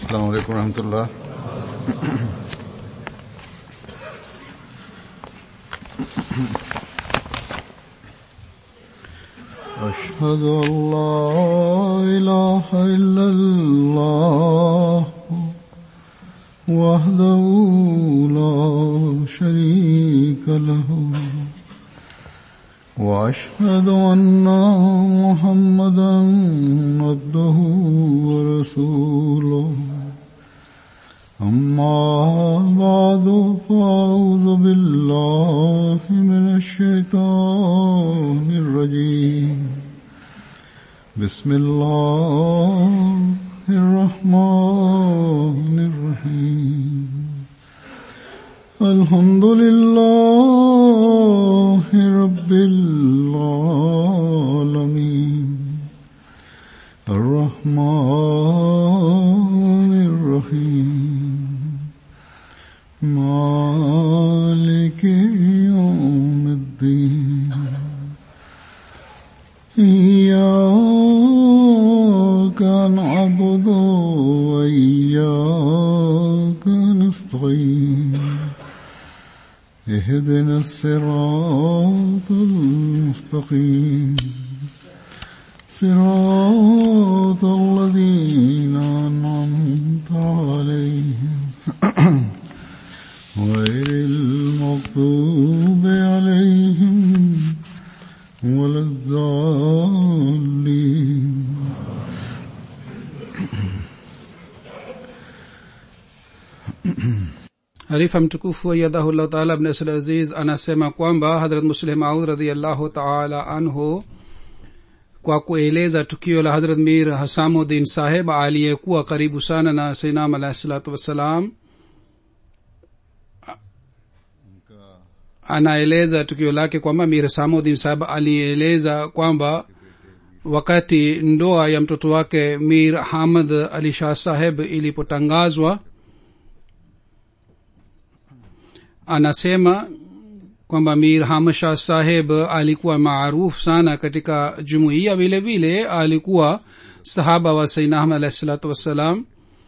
السلام عليكم ورحمة الله أشهد أن لا إله إلا الله وحده لا شريك له وأشهد أن محمدا عبده ورسوله أما بعد فأعوذ بالله من الشيطان الرجيم بسم الله الرحمن الرحيم الحمد لله رب العالمين الرحمن الرحيم مالك يوم الدين إياك نعبد وإياك نستعين اهدنا الصراط المستقيم صراط الذين أنعمت عليهم غير المغضوب عليهم ولا الضالين harifa mtukufu ayadhahullahu taala bn asl aziz anasema kwamba hadrat musleh maud radiallahu taala anhu kwa kueleza tukio la hadrat mir hasamuddin saheb aliyekuwa karibu sana na sainam alahi salatu wassalam anaeleza tukio lake kwamba mir hasamuddin saheb alieleza kwamba wakati ndoa ya mtoto wake mir hamad ali shah saheb ilipotangazwa anasema kwamba mir hamshah saheb alikuwa maarufu sana katika jumuiya vile vile alikuwa sahaba wa sainahma alahi salatu wassalam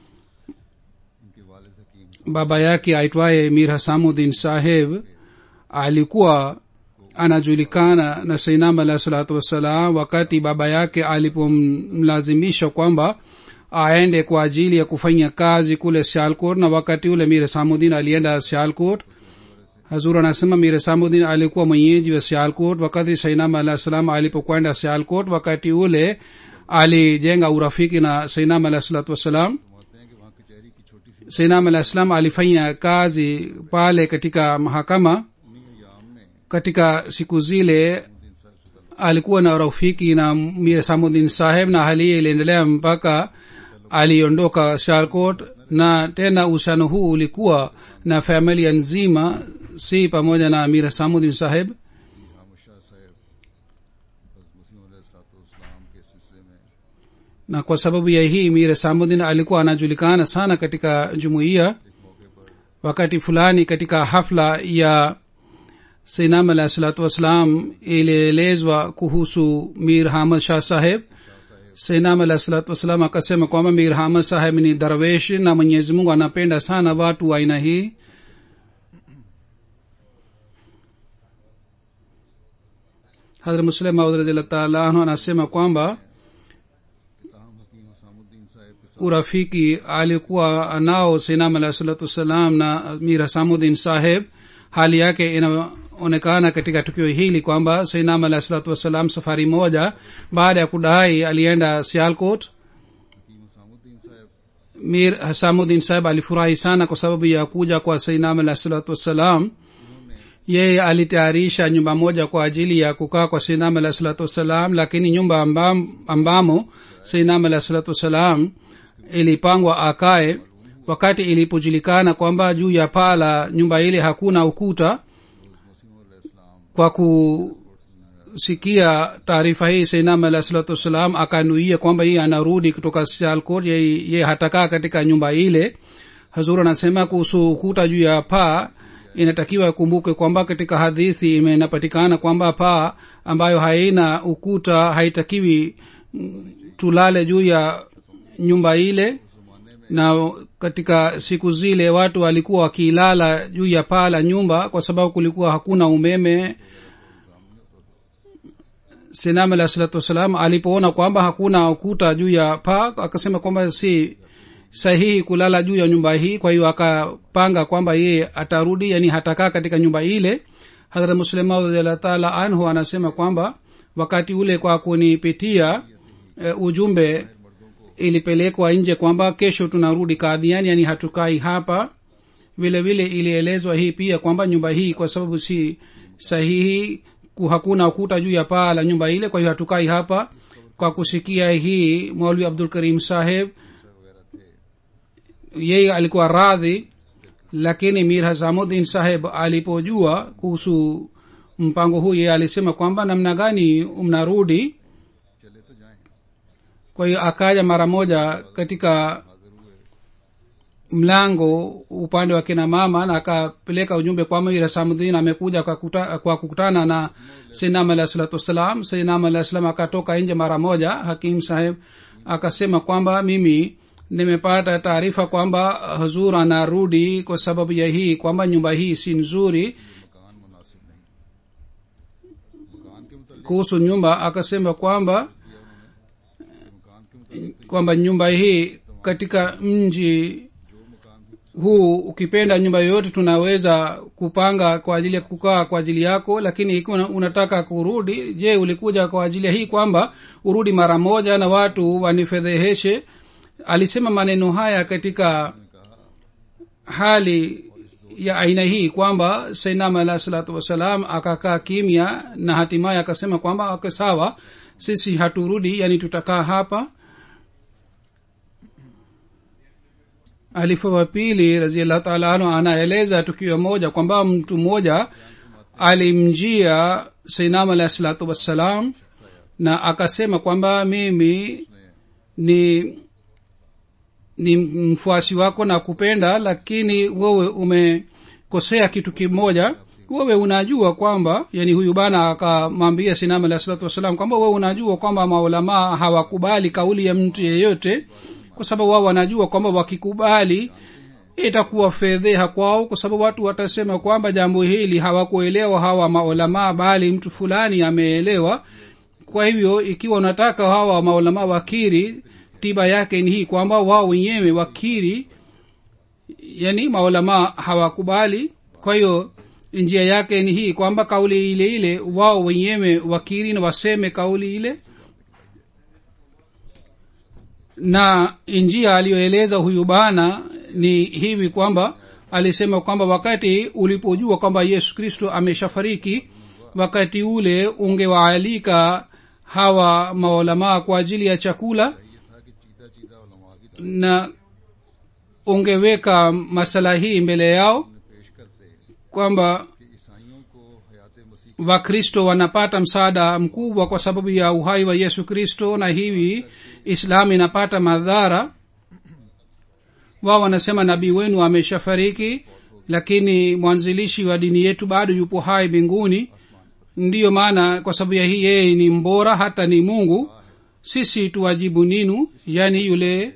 baba yake aitwaye mir hasamuddin saheb alikuwa anajulikana na sainam alahi salatu wassalam wakati baba yake alipomlazimisha kwamba aende kwa ajili ya kufanya kazi kule sialkot na wakati ule mir hasamuddin alienda sialkot hazur anasema mir samuddin alikuwa mwenyeji wa sialkot wakati sainam alah salam alipokwenda sialkot wakati ule alijenga urafiki na sainam alah salatu wassalam sainam alah salam alifanya kazi pale katika mahakama katika siku zile alikuwa na urafiki na mir samuddin saheb na hali hiyo iliendelea mpaka aliondoka shalkot na tena uhusiano huu ulikuwa na familia nzima si pamoja na amir hasamuddin saheb na kwa sababu ya hii mir hasamuddin alikuwa anajulikana sana katika jumuiya wakati fulani katika hafla ya sinam alahi salatu wassalam ilielezwa kuhusu mir hamad shah saheb sainam alahi salatu wassalam akasema kwamba mir hamad saheb ni darwesh na mwenyezi mungu anapenda sana watu wa aina hii hadrat muslim maud radiallah taala anhu anasema kwamba urafiki alikuwa nao sainam alahi salatu wassalam na mir hasamuddin saheb hali yake inaonekana katika tukio hili kwamba sainam alahi salatu wassalam safari moja baada ya kudai alienda sialkot mir hasamuddin saheb alifurahi sana kwa sababu ya kuja kwa sainam alahi salatu wassalam yeye alitayarisha nyumba moja kwa ajili ya kukaa kwa sainam alahi salatu wassalam lakini nyumba ambam, ambamo sainam alahi salatu wassalam ilipangwa akae wakati ilipojulikana kwamba juu ya paa la nyumba ile hakuna ukuta kwa kusikia taarifa hii sainam alah salatu wassalam akanuia kwamba hii anarudi kutoka sialkot ye, ye hatakaa katika nyumba ile hazur anasema kuhusu ukuta juu ya paa inatakiwa ikumbuke kwamba katika hadithi imenapatikana kwamba paa ambayo haina ukuta haitakiwi mm, tulale juu ya nyumba ile na katika siku zile watu walikuwa wakilala juu ya paa la nyumba kwa sababu kulikuwa hakuna umeme sinam alah salatu wassalam alipoona kwamba hakuna ukuta juu ya paa akasema kwamba si sahihi kulala juu ya nyumba hii kwa hiyo akapanga kwamba yeye atarudi yani hatakaa katika nyumba ile hadhrat muslima radiallahu taala anhu anasema kwamba wakati ule kwa kunipitia e, ujumbe ilipelekwa nje kwamba kesho tunarudi kadhiani yani hatukai hapa vile vile ilielezwa hii pia kwamba nyumba hii kwa sababu si sahihi ku- hakuna ukuta juu ya paa la nyumba ile kwa hiyo hatukai hapa kwa kusikia hii maulwi abdul karim saheb yeye alikuwa radhi lakini mir hasamudin saheb alipojua kuhusu mpango huu yeye alisema kwamba namna gani mnarudi चले तो जाएं kwa hiyo akaja mara moja katika mlango upande wa kina mama na akapeleka ujumbe kwamba mir hasamudin amekuja kwa, kuta, kwa kukutana na sinam alah salatu wassalam sinam alah salam akatoka nje mara moja hakim saheb akasema kwamba mimi nimepata taarifa kwamba huzur anarudi kwa sababu ya hii kwamba nyumba hii si nzuri मकान मुनासिब नहीं मकान के मुतालिक kuhusu nyumba akasema kwamba मकान के मुतालिक kwamba nyumba hii katika mji huu ukipenda nyumba yoyote tunaweza kupanga kwa ajili ya kukaa kwa ajili yako lakini ikiwa una- unataka kurudi je ulikuja kwa ajili ya hii kwamba urudi mara moja na watu wanifedheheshe alisema maneno haya katika hali ya aina hii kwamba sainam alah salatu wassalam akakaa kimya na hatimaye akasema kwamba okay, sawa sisi haturudi yani tutakaa hapa alifa wa pili raziallahu taala anhu anaeleza tukio moja kwamba mtu mmoja alimjia sainam alahi salatu wassalam na akasema kwamba mimi ni ni mfuasi wako na kupenda lakini wewe umekosea kitu kimoja wewe unajua kwamba yani huyu bana akamwambia sinam alahi salatu wassalam kwamba wewe unajua kwamba maulamaa hawakubali kauli ya mtu yeyote kwa sababu wao wanajua kwamba wakikubali itakuwa fedheha kwao kwa sababu watu watasema kwamba jambo hili hawakuelewa hawa maulamaa bali mtu fulani ameelewa kwa hivyo ikiwa unataka hawa maulamaa wakiri tiba yake ni hii kwamba wao wenyewe wakiri yani maulamaa hawakubali kwa hiyo njia yake ni hii kwamba kauli ile ile wao wenyewe wakiri na waseme kauli ile na njia aliyoeleza huyu bana ni hivi kwamba alisema kwamba wakati ulipojua kwamba yesu kristo ameshafariki wakati ule ungewaalika hawa maulamaa kwa ajili ya chakula ये था कि चीता चीता उलमा की na ungeweka masala hii mbele yao तरफ पेश करते kwamba कि ईसाइयों को हयात मसीह wakristo wanapata msaada mkubwa kwa sababu ya uhai wa yesu kristo na hivi islam inapata madhara wao wanasema nabii wenu ameshafariki lakini mwanzilishi wa dini yetu bado yupo hai mbinguni ndiyo maana kwa sababu ya hii yeye ni mbora hata ni mungu sisi tuwajibu ninu yani yule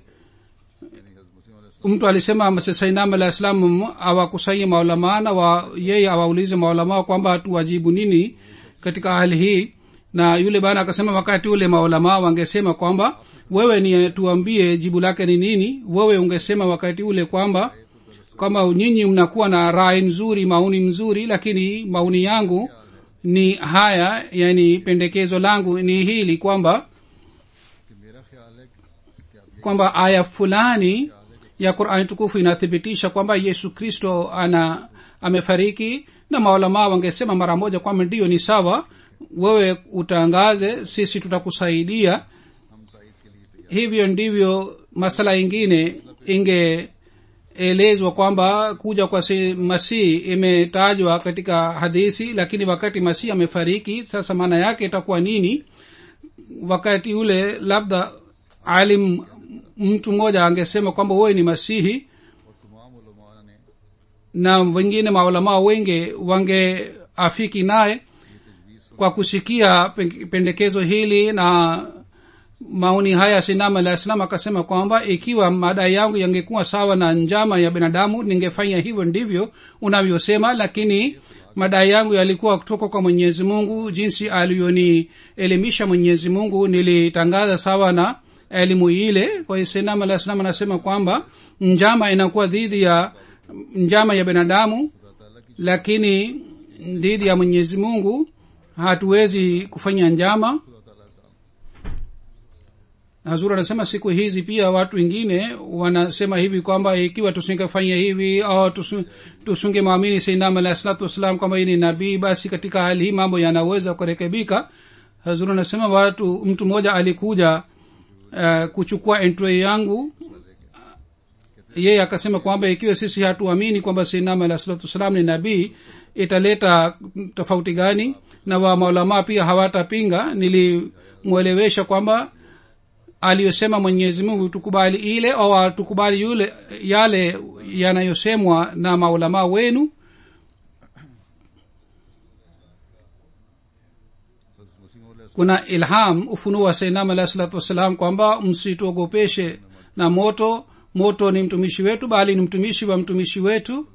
mtu alisema sainam alah salam awakusanye maulamaa na wa yeye awaulize maulamaa kwamba tuwajibu nini katika hali hii na yule bana akasema wakati ule maulamaa wangesema kwamba wewe ni tuambie jibu lake ni nini wewe ungesema wakati ule kwamba kwamba nyinyi mnakuwa na rai nzuri maoni mzuri lakini maoni yangu ni haya yani pendekezo langu ni hili kwamba कि मेरा ख्याल है कि आप kwamba aya fulani ya qurani tukufu inathibitisha kwamba yesu kristo ana amefariki na maulamaa wangesema mara moja kwamba ndiyo ni sawa wewe utangaze sisi tutakusaidia हम ताइद के लिए तैयार hivyo ndivyo masala ingine ingeelezwa kwamba kuja kwa si- masihi imetajwa katika hadithi lakini wakati masihi amefariki sasa maana yake itakuwa nini wakati ule labda alim mtu mmoja angesema kwamba wewe ni masihi और तमाम उलमा ने na wengine maulamaa wengi wangeafiki naye kwa kusikia pen- pendekezo hili na maoni haya sinam alah salam akasema kwamba ikiwa madai yangu yangekuwa sawa na njama ya binadamu ningefanya hivyo ndivyo unavyosema lakini madai yangu yalikuwa kutoka kwa mwenyezi mungu jinsi aliyonielimisha mwenyezi mungu nilitangaza sawa na elimu ile kwa hiyo sinam alah salam anasema kwamba njama inakuwa dhidi ya njama ya binadamu lakini dhidi ya mwenyezi mungu hatuwezi kufanya njama hazur anasema siku hizi pia watu wengine wanasema hivi kwamba ikiwa tusingefanya hivi au tusu- tusunge mwamini sainam alahi salatu wassalam kwamba hii ni nabii basi katika hali hii mambo yanaweza kurekebika hazur anasema watu mtu mmoja alikuja uh, kuchukua entry yangu yeye akasema kwamba ikiwa sisi hatuamini kwamba sainam alahi salatu wassalam ni nabii italeta tofauti gani na wa maulamaa pia hawatapinga nilimwelewesha kwamba aliyosema mwenyezi mungu tukubali ile au tukubali yule yale yanayosemwa na maulamaa wenu हज़रत मसीह मौला kuna ilham ufunuo wa sainam alahi salatu wassalam kwamba msituogopeshe na moto moto ni mtumishi wetu bali ni mtumishi wa mtumishi wetu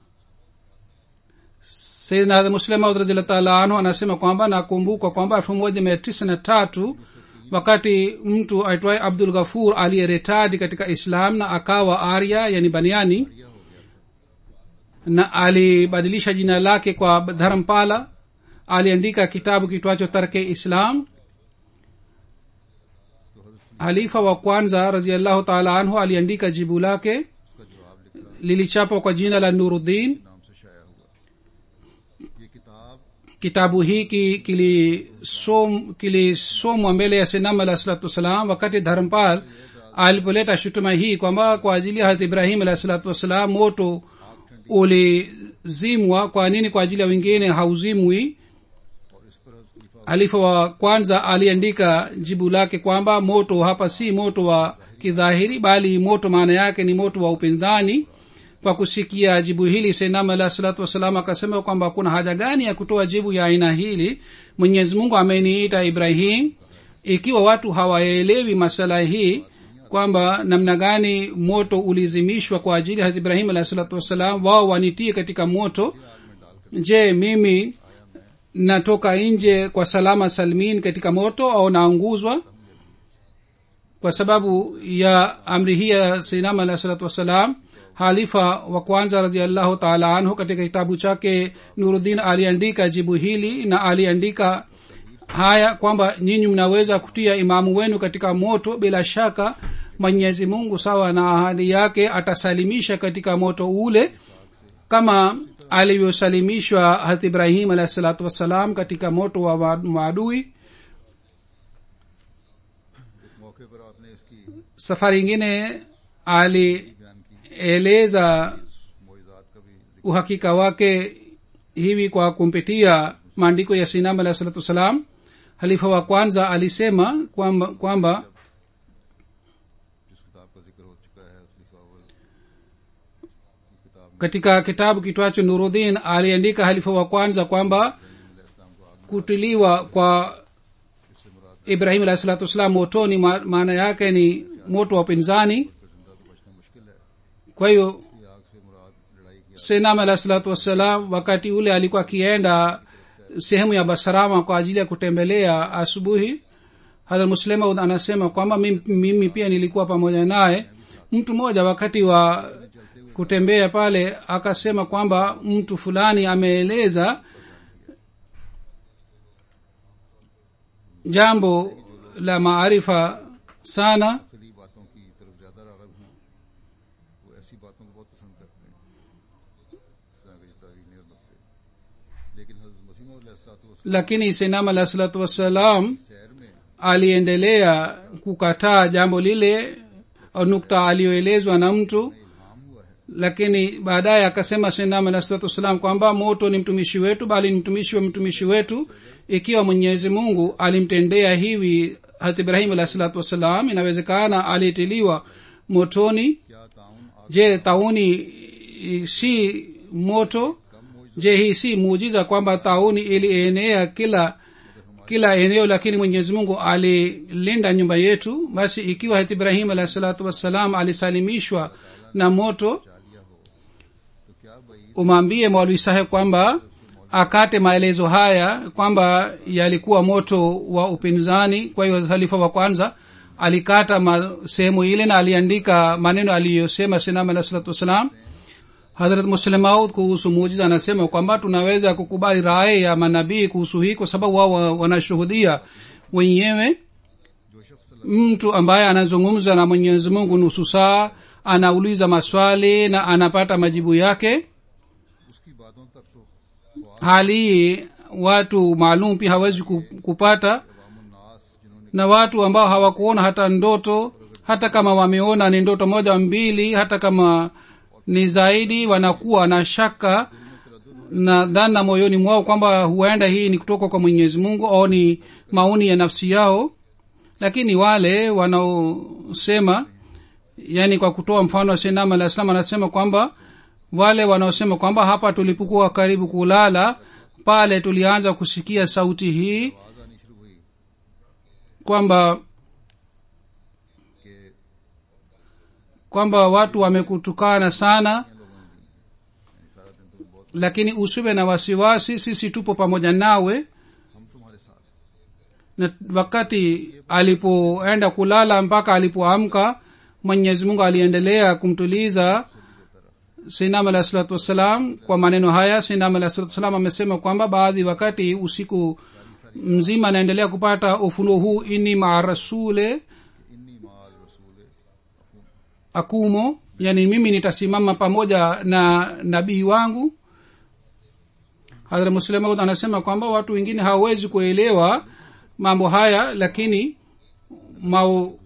sayidna muslim maud radiallah taala anhu anasema kwamba nakumbuka kwamba elfu moja mia tisa na tatu wakati mtu aitwaye abdul ghafur aliyeretadi katika islam na akawa arya yani baniani na alibadilisha jina lake kwa dharampala aliandika kitabu kitwacho tarke islam halifa wa kwanza raziallahu taala anhu aliandika jibu lake उसका जवाब लिखा lilichapwa kwa jina la nuruddin नाम से शाया हुआ ये किताब kitabu hiki kilisomwa kilisomwa mbele ya sinam alah salatu wassalam wakati dharampal alipoleta shutuma hii kwamba kwa ajili ya harat ibrahim alah salatu wassalam moto ulizimwa kwa nini kwa ajili ya wengine hauzimwi और इस पर हज़रत खलीफा halifa wa kwanza aliandika jibu lake kwamba moto hapa si moto wa kidhahiri bali moto maana yake ni moto wa upinzani kwa kusikia jibu hili senam alah salatu wassalam akasema kwamba kuna haja gani ya kutoa jibu ya aina hili mwenyezi mungu ameniita ibrahim ikiwa watu hawaelewi masala hii kwamba namna gani moto ulizimishwa kwa ajili ya ibrahim alah salatu wassalam wao wanitie katika moto je mimi natoka nje kwa salama salmin katika moto au naunguzwa kwa sababu ya amri hii ya sinam alah salatu wassalam halifa wa kwanza raziallahu taala anhu katika kitabu chake nuruddin aliandika jibu hili na aliandika haya kwamba nyinyi mnaweza kutia imamu wenu katika moto bila shaka mwenyezi mungu sawa na ahadi yake atasalimisha katika moto ule kama alivyosalimishwa hat ibrahim alahi salatu wassalam katika moto wa wa- maadui एक मौके पर आपने इसकी safari ingine बयान की alieleza मोइजात का भी uhakika wake hivi kwa kumpitia maandiko ya sinam alahi salatu wassalam halifa wa kwanza alisema kwamba, kwamba जिस किताब का जिक्र हो चुका है खलीफा अव्वल की किताब में katika kitabu kitwacho nuruddin aliandika halifa wa kwanza kwamba kutiliwa kwa ibrahim alahi salatu wassalam motoni ma- maana yake ni moto wa upinzani जिंदा तो बचना मुश्किल है kwa hiyo की आग से मुराद लड़ाई की senam alahi salatu wassalam wakati ule alikuwa akienda sehemu ya basarama kwa ajili ya kutembelea asubuhi hadha muslemaud anasema kwamba mimi, mimi pia nilikuwa pamoja naye mtu mmoja wakati wa kutembea pale akasema kwamba mtu fulani ameeleza jambo la maarifa sana खली बातों की तरफ ज्यादा रागब हूँ वो ऐसी बातों को बहुत पसंद करते हैं इस तरह की तारीने और नुकते लेकिन हजरत मसीम lakini senam alah salatu wassalam सैर में aliendelea kukataa jambo lile au nukta aliyoelezwa na mtu इल्हाम हुआ है lakini baadaye akasema senam alah salatu wassalam kwamba moto ni mtumishi wetu bali ni mtumishi wa mtumishi wetu ikiwa mwenyezi mungu alimtendea hivi hat ibrahim alah salatu wassalam inawezekana alitiliwa motoni क्या ताउन आग je tauni i- si moto je hii si muujiza kwamba tauni ilienea kila kila eneo lakini mwenyezi mungu alilinda nyumba yetu basi ikiwa hati ibrahim alahi salatu wassalam alisalimishwa na moto लिया हो तो क्या भाई umwambie maulwi saheb kwamba akate maelezo haya kwamba yalikuwa moto wa upinzani kwa hiyo halifa wa kwanza alikata ma- sehemu ile na aliandika maneno aliyosema sinam alah salatu wassalam hadrat muslemaud kuhusu mujiza anasema kwamba tunaweza kukubali raye ya manabii kuhusu hii kwa sababu wao wa- wanashuhudia wenyewe जो शख्स mtu ambaye anazungumza na mwenyezi mungu nusu saa anauliza maswali na anapata majibu yake उसकी बातों तक तो hali hii watu maalum pia hawezi ku- kupata अवामुन्नास जिन्होंने na watu ambao hawakuona hata ndoto hata kama wameona ni ndoto moja mbili hata kama ni zaidi wanakuwa na shaka na dhana moyoni mwao kwamba huenda hii ni kutoka kwa mwenyezi mungu au ni maoni ya nafsi yao lakini wale wanaosema yani kwa kutoa mfano wa shenam alah salam anasema kwamba wale wanaosema kwamba hapa tulipokuwa karibu kulala pale tulianza kusikia sauti hii आवाज आनी शुरू हुई kwamba कि kwamba watu wamekutukana sana लोगों ने दी यानी सारा दिन तो बहुत lakini usiwe na wasiwasi sisi tupo pamoja nawe हम तुम्हारे साथ na wakati alipoenda kulala mpaka alipoamka mwenyezi mungu aliendelea kumtuliza sinam alah salatu wassalam kwa maneno haya sinam alah salatu wassalam amesema kwamba baadhi wakati usiku mzima anaendelea kupata ufunuo huu ini maa rasule इन्नी माल रसूल akumo yani mimi nitasimama pamoja na nabii wangu hadhra muslemaud anasema kwamba watu wengine hawawezi kuelewa mambo haya lakini mao,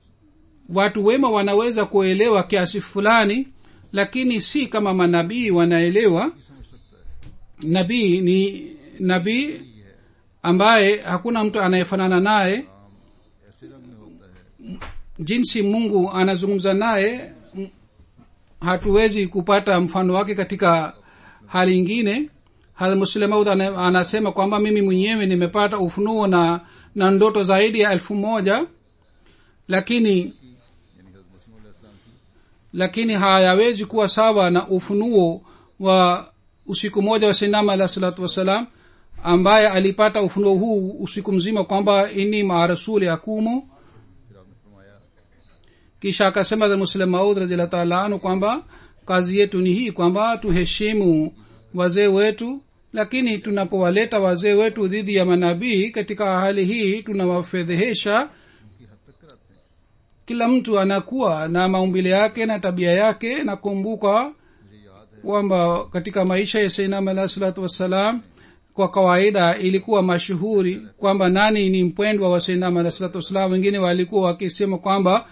watu wema wanaweza kuelewa kiasi fulani lakini si kama manabii wanaelewa समझ सकता है nabii ni nabii ambaye hakuna mtu anayefanana naye ऐसे रंग में होता है jinsi mungu anazungumza naye m- hatuwezi kupata mfano wake katika hali ingine hadha muslemaud ana- anasema kwamba mimi mwenyewe nimepata ufunuo na na ndoto zaidi ya elfu moja lakini यानी हजरत मसीह इस्लाम की lakini hayawezi kuwa sawa na ufunuo wa usiku moja wa sinama alah salatu wassalam ambaye alipata ufunuo huu usiku mzima kwamba ini maa rasuli akumu फिर आपने फरमाया kisha akasema za muslim maud radiallahu taala anhu kwamba kazi yetu ni hii kwamba tuheshimu wazee wetu lakini tunapowaleta wazee wetu dhidi ya manabii katika hali hii tunawafedhehesha उनकी हद तक कराते हैं kila mtu anakuwa na maumbile yake na tabia yake na kumbuka मुझे याद है kwamba katika maisha ya sainam alah salatu wassalam kwa kawaida ilikuwa mashuhuri kwamba nani ni mpendwa wa sainam alah salatu wassalam wengine walikuwa wakisema kwamba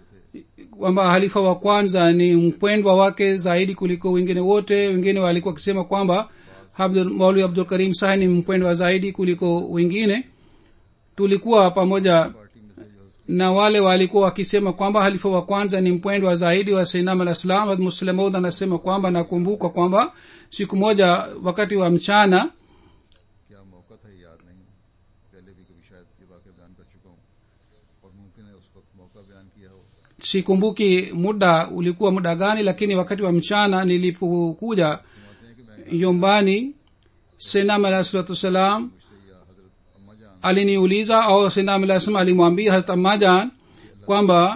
kwamba halifa wa kwanza ni mpendwa wake zaidi kuliko wengine wote wengine walikuwa wakisema kwamba Abdul- maulwi abdul karim sahi ni mpendwa zaidi kuliko wengine tulikuwa pamoja party में थे जो na wale walikuwa wakisema kwamba halifa wa kwanza ni mpendwa zaidi wa sainam alah salam muslimaud anasema kwamba nakumbuka kwamba siku moja wakati wa mchana क्या मौका था ये याद नहीं पहले भी कभी शायद ये वाक्य बयान कर चुका हूँ और मुमकिन है उस वक्त मौका बयान किया हो sikumbuki muda ulikuwa muda gani lakini wakati wa mchana nilipokuja फरमाते हैं कि मैं nyumbani sainam alah salatu wassalam मुझसे या हजरत अम्मा जान aliniuliza au sainam alah salam alimwambia harat ammajan kwamba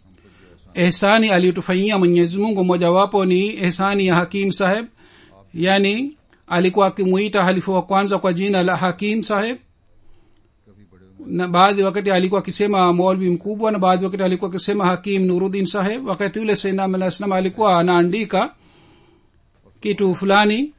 ehsani aliyotufanyia mwenyezi mungu mojawapo ni ehsani ya hakim saheb yani alikuwa akimuita halifu wa kwanza kwa jina la hakim saheb कभी बड़े na baadhi wakati alikuwa akisema molvi mkubwa na baadhi wakati alikuwa akisema hakim nuruddin saheb wakati ule sainam alah salam alikuwa anaandika kitu fulani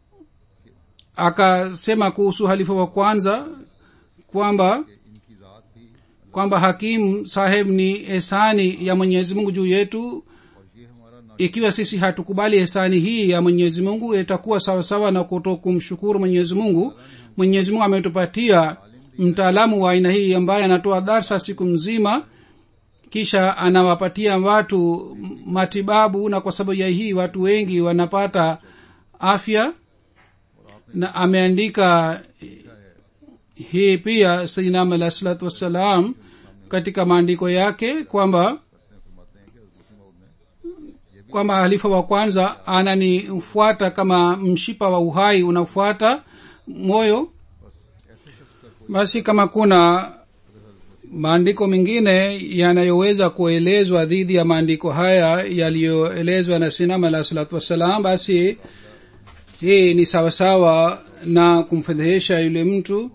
akasema kuhusu halifa wa kwanza kwamba इनकी जात भी kwamba hakim saheb ni ehsani ya mwenyezi mungu juu yetu और ये हमारा ना ikiwa sisi hatukubali ehsani hii ya mwenyezi mungu itakuwa sawasawa na kuto kumshukuru mwenyezi mungu mwenyezi mungu ametupatia mtaalamu wa aina hii ambaye anatoa darsa siku mzima kisha anawapatia watu matibabu na kwa sababu ya hii watu wengi wanapata afya na ameandika hii pia sainam alah salatu wassalam katika maandiko yake kwamba kwamba halifa wa kwanza ananifuata kama mshipa wa uhai unafuata moyo basi kama kuna maandiko mengine yanayoweza kuelezwa dhidi ya maandiko haya yaliyoelezwa na sinam alah salatu wassalam basi hii ni sawasawa na kumfedhehesha yule mtu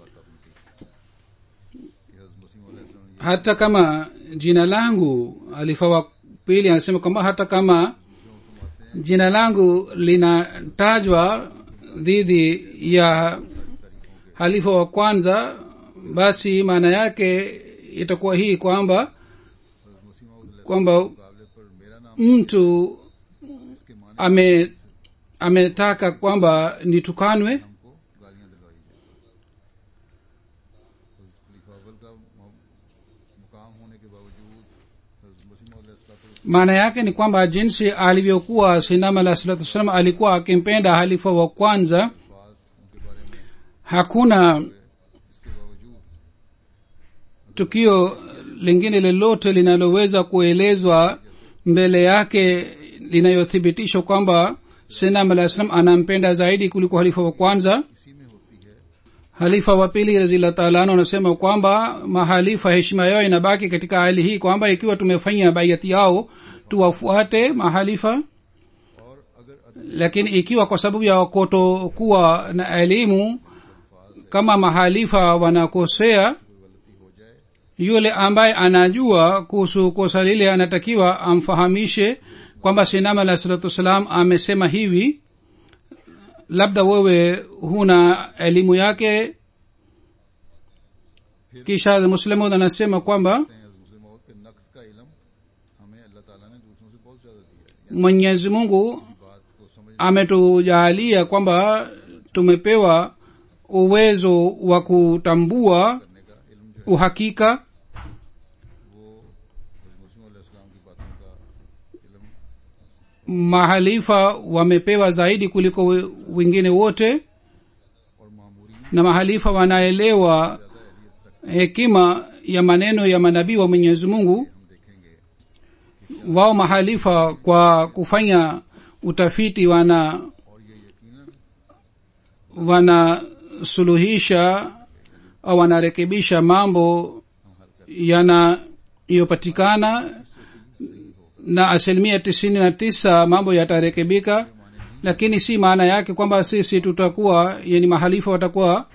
hata kama jina langu alifa wa pili anasema kwamba hata kama jina langu linatajwa dhidi ya halifa wa kwanza basi maana yake itakuwa hii kwamba kwamba mtu ame ametaka kwamba nitukanwe maana yake ni kwamba jinsi alivyokuwa sinam alah salatu wassalam alikuwa akimpenda halifa wa kwanza hakuna tukio lingine lolote linaloweza kuelezwa mbele yake linayothibitishwa kwamba sinam alah salam anampenda zaidi kuliko halifa wa kwanza halifa wa pili razillah taala anu anasema kwamba mahalifa heshima yao inabaki katika hali hii kwamba ikiwa tumefanya baiati yao tuwafuate mahalifa lakini ikiwa kwa sababu ya kutokuwa na elimu kama mahalifa wanakosea yule ambaye anajua kuhusu kosa lile anatakiwa amfahamishe kwamba sinam alah salatu wassalam amesema hivi labda wewe huna elimu yake kisha muslimud anasema kwamba mwenyezi mungu ametujaalia kwamba tumepewa uwezo wa kutambua uhakika mahalifa wamepewa zaidi kuliko wengine wote na mahalifa wanaelewa hekima ya maneno ya manabii wa mwenyezi mungu wao mahalifa kwa kufanya utafiti wana wanasuluhisha au wanarekebisha mambo yanayopatikana na asilimia tisini na tisa mambo yatarekebika lakini si maana yake kwamba sisi tutakuwa yani mahalifa watakuwa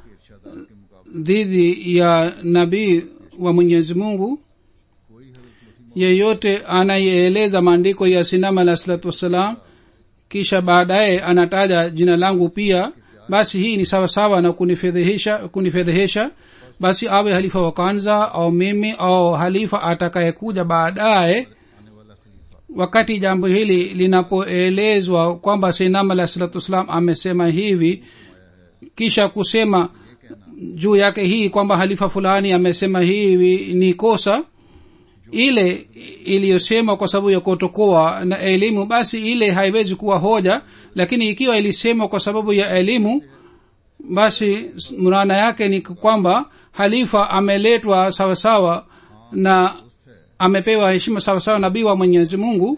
dhidi ya nabii wa mwenyezi mungu yeyote anayeeleza maandiko ya sinama alah salatu wassalam kisha baadaye anataja jina langu pia basi hii ni sawasawa na kunifedhehesha kunifedhehesha basi awe halifa wa kwanza au mimi au halifa atakayekuja baadaye wakati jambo hili linapoelezwa kwamba sinam alah salatu wassalam amesema hivi kisha kusema juu yake hii kwamba halifa fulani amesema hivi ni kosa ile iliyosema kwa sababu ya kutokoa na elimu basi ile haiwezi kuwa hoja lakini ikiwa ilisemwa kwa sababu ya elimu basi murana yake ni kwamba halifa ameletwa sawasawa na amepewa heshima sawasawa nabii wa mwenyezi mungu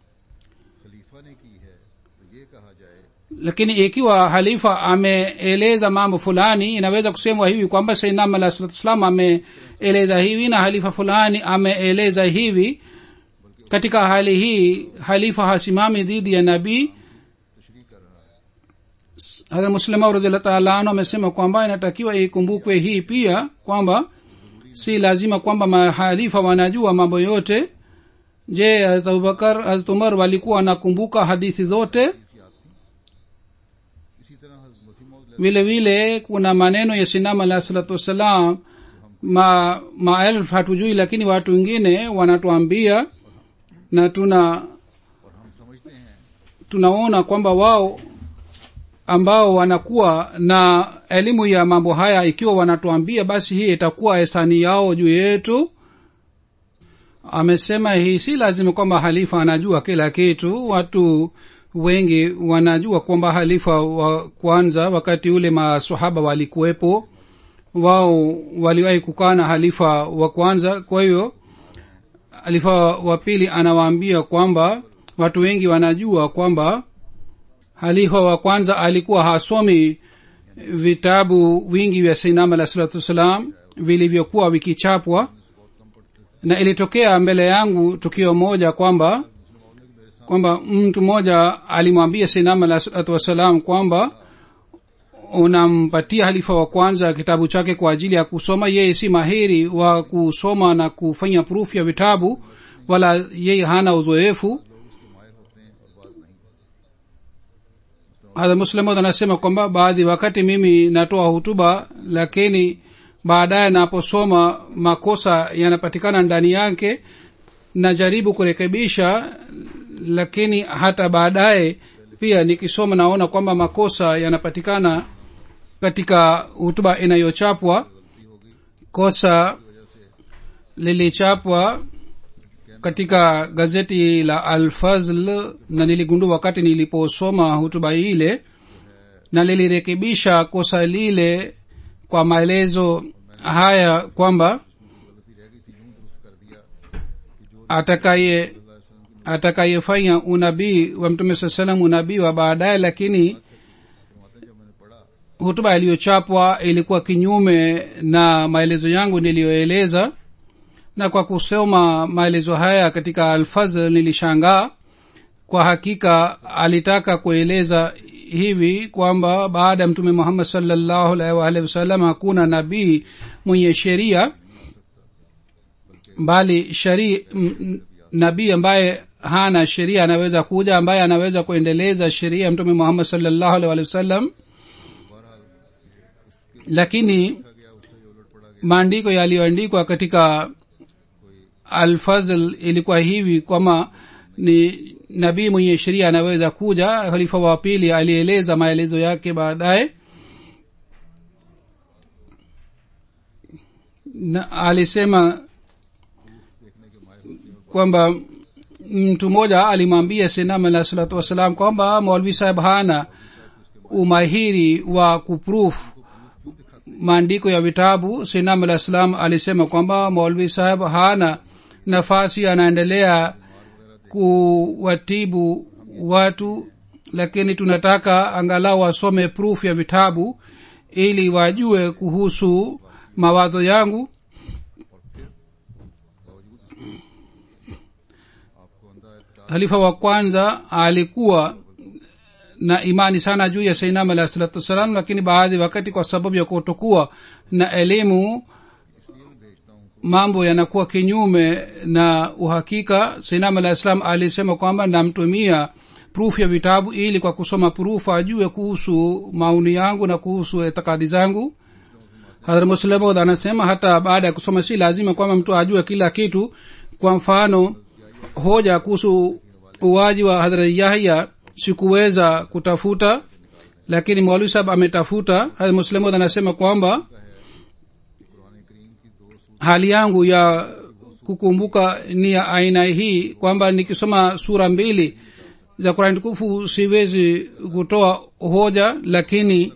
lakini ikiwa halifa ameeleza mambo fulani inaweza kusemwa hivi kwamba sainam alah salatu wassalam ameeleza hivi na halifa fulani ameeleza hivi katika hali hii halifa hasimami dhidi ya nabii hata muslima radiallah taala anu amesema kwamba inatakiwa ikumbukwe hii pia kwamba si lazima kwamba mahalifa wanajua mambo yote je harat abubakar harat umar walikuwa wanakumbuka hadithi zote vile vile kuna maneno ya sinam alah salatu wassalam ma maelf hatujui lakini watu wengine wanatuambia na tuna tunaona kwamba wao ambao wanakuwa na elimu ya mambo haya ikiwa wanatuambia basi hii itakuwa hisani yao juu yetu amesema hii si lazima kwamba halifa anajua kila kitu watu wengi wanajua kwamba halifa wa kwanza wakati ule masahaba walikuwepo wao waliwahi kukaa na halifa wa kwanza kwa hiyo halifa wa pili anawaambia kwamba watu wengi wanajua kwamba halifa wa kwanza alikuwa hasomi vitabu wingi vya sainam alah salatu wassalam vilivyokuwa vikichapwa na ilitokea mbele yangu tukio moja kwamba kwamba mtu mmoja alimwambia sainam alah salatu wassalam kwamba unampatia halifa wa kwanza kitabu chake kwa ajili ya kusoma yeye si mahiri wa kusoma na kufanya proof ya vitabu wala yeye hana uzoefu hadha muslimod anasema kwamba baadhi wakati mimi natoa hutuba lakini baadaye naposoma makosa yanapatikana ndani yake najaribu kurekebisha lakini hata baadaye pia nikisoma naona kwamba makosa yanapatikana katika hutuba inayochapwa kosa lilichapwa katika gazeti la alfazl na niligundua wakati niliposoma hutuba ile na lilirekebisha kosa lile kwa maelezo haya kwamba atakaye atakayefanya unabii wa mtume saa salam unabii wa baadaye lakini hutuba iliyochapwa ilikuwa kinyume na maelezo yangu niliyoeleza na kwa kusoma maelezo haya katika alfazl nilishangaa kwa hakika alitaka kueleza hivi kwamba baada ya mtume muhammad salllahu alaihi waalihi wasallam hakuna nabii mwenye sheria bali shari nabii ambaye hana sheria anaweza kuja ambaye anaweza kuendeleza sheria ya mtume muhammad salllahu alaihi waalihi wasallam lakini maandiko yaliyoandikwa katika alfazl ilikuwa hivi kwamba ni nabii mwenye sheria anaweza kuja khalifa wa pili alieleza maelezo yake baadaye na alisema kwamba mtu mmoja alimwambia sinam alah salatu wassalam kwamba maulvi saheb hana umahiri wa kuproof maandiko ya vitabu sinam alah salam alisema kwamba maulvi saheb hana nafasi anaendelea kuwatibu watu lakini tunataka angalau wasome proof ya vitabu ili wajue kuhusu mawazo yangu halifa wa kwanza alikuwa na imani sana juu ya sainam alah salatu wassalam lakini baadhi wakati kwa sababu ya kutokuwa na elimu mambo yanakuwa kinyume na uhakika sainam alah salam alisema kwamba namtumia proof ya vitabu ili kwa kusoma proof ajue kuhusu maoni yangu na kuhusu itikadi zangu hadhra muslimod anasema hata baada ya kusoma si lazima kwamba mtu ajue kila kitu kwa mfano hoja kuhusu uwaji wa hadhrat yahya sikuweza kutafuta lakini mwalimu sahab ametafuta muslimod anasema kwamba hali yangu ya kukumbuka ni ya aina hii kwamba nikisoma sura mbili za kurani tukufu siwezi kutoa hoja lakini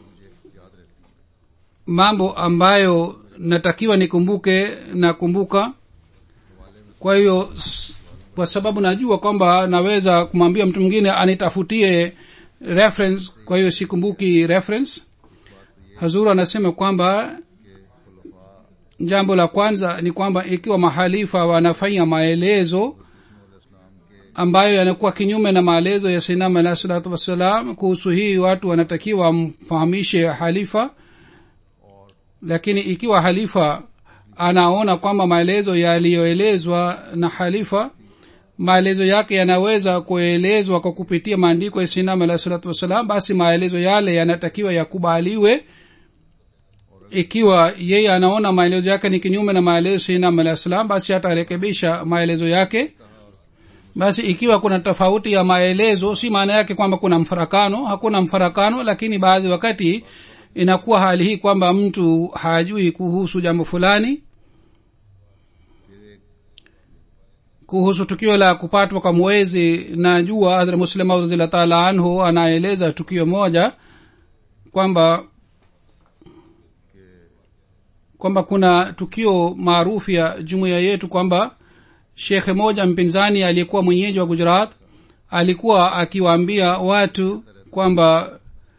mambo ambayo natakiwa nikumbuke nakumbuka kwa hiyo kwa sababu najua kwamba naweza kumwambia mtu mwingine anitafutie reference kwa hiyo sikumbuki reference hazuru anasema kwamba jambo la kwanza ni kwamba ikiwa mahalifa wanafanya maelezo ambayo yanakuwa kinyume na maelezo ya sinam alah salatu wassalam kuhusu hii watu wanatakiwa wamfahamishe halifa lakini ikiwa halifa anaona kwamba maelezo yaliyoelezwa na halifa maelezo yake yanaweza kuelezwa kwa kupitia maandiko ya sinam alah salatu wassalam basi maelezo yale yanatakiwa yakubaliwe ikiwa yeye anaona maelezo yake ni kinyume na maelezo sinam alah salam basi atarekebisha maelezo yake basi ikiwa kuna tofauti ya maelezo si maana yake kwamba kuna mfarakano hakuna mfarakano lakini baadhi wakati inakuwa hali hii kwamba mtu hajui kuhusu jambo fulani kuhusu tukio la kupatwa kwa mwezi na jua hadra muslima radhiallahu taala anhu anaeleza tukio moja kwamba kwamba kuna tukio maarufu ya jumuiya yetu kwamba shekhe moja mpinzani aliyekuwa mwenyeji wa gujarat alikuwa akiwaambia watu kwamba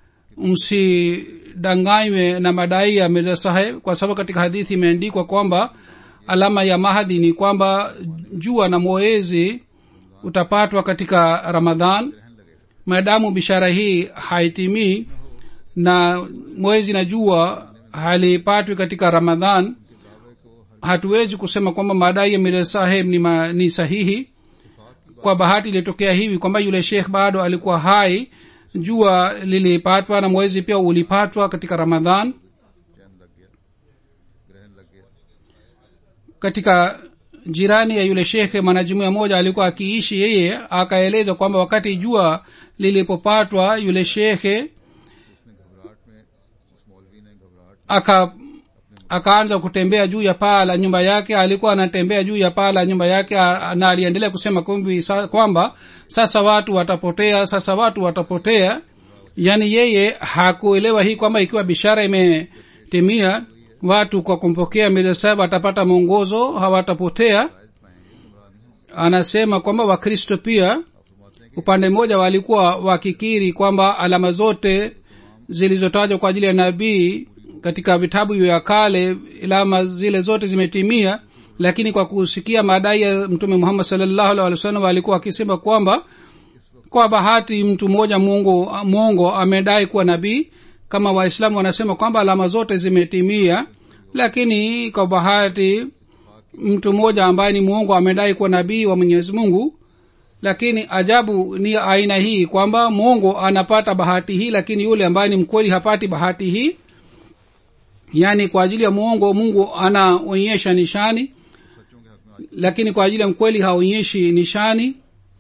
msidanganywe na madai ya mirza saheb kwa sababu katika hadithi imeandikwa kwamba alama ya mahadhi ni kwamba jua na mwezi utapatwa katika ramadhan maadamu bishara hii haitimii na mwezi na jua halipatwi katika ramadhan hatuwezi kusema kwamba madai ya mirza saheb ni, ma, ni sahihi kwa bahati ilitokea hivi kwamba yule shekh bado alikuwa hai jua lilipatwa na mwezi pia ulipatwa katika ramadhan चैन लग गया ग्रहण लग गया katika jirani ya yule shekhe mwanajumuia moja alikuwa akiishi yeye akaeleza kwamba wakati jua lilipopatwa yule shekhe उसने घबराहट में उस मौलवी ने घबराहट aka akaanza kutembea juu ya paa la nyumba yake alikuwa anatembea juu ya paa la nyumba yake a- na aliendelea kusema kumbi sa, kwamba sasa watu watapotea sasa watu watapotea yaani yeye hakuelewa hii kwamba ikiwa bishara imetimia watu kwa kumpokea mirza sahib atapata mwongozo hawatapotea anasema kwamba wakristo pia upande mmoja walikuwa wakikiri kwamba alama zote zilizotajwa kwa ajili ya nabii katika vitabu vya kale alama zile zote zimetimia lakini kwa kusikia madai ya mtume muhammad salllahu alih wa sallam walikuwa wakisema kwamba kwa bahati mtu mmoja mungu mwongo amedai kuwa nabii kama waislamu wanasema kwamba alama zote zimetimia lakini kwa bahati mtu mmoja ambaye ni mwongo amedai kuwa nabii wa mwenyezi mungu lakini ajabu ni aina hii kwamba mungu anapata bahati hii lakini yule ambaye ni mkweli hapati bahati hii yaani kwa ajili ya mwongo mungu anaonyesha nishani सच्चों के हक में आज lakini kwa ajili ya mkweli haonyeshi nishani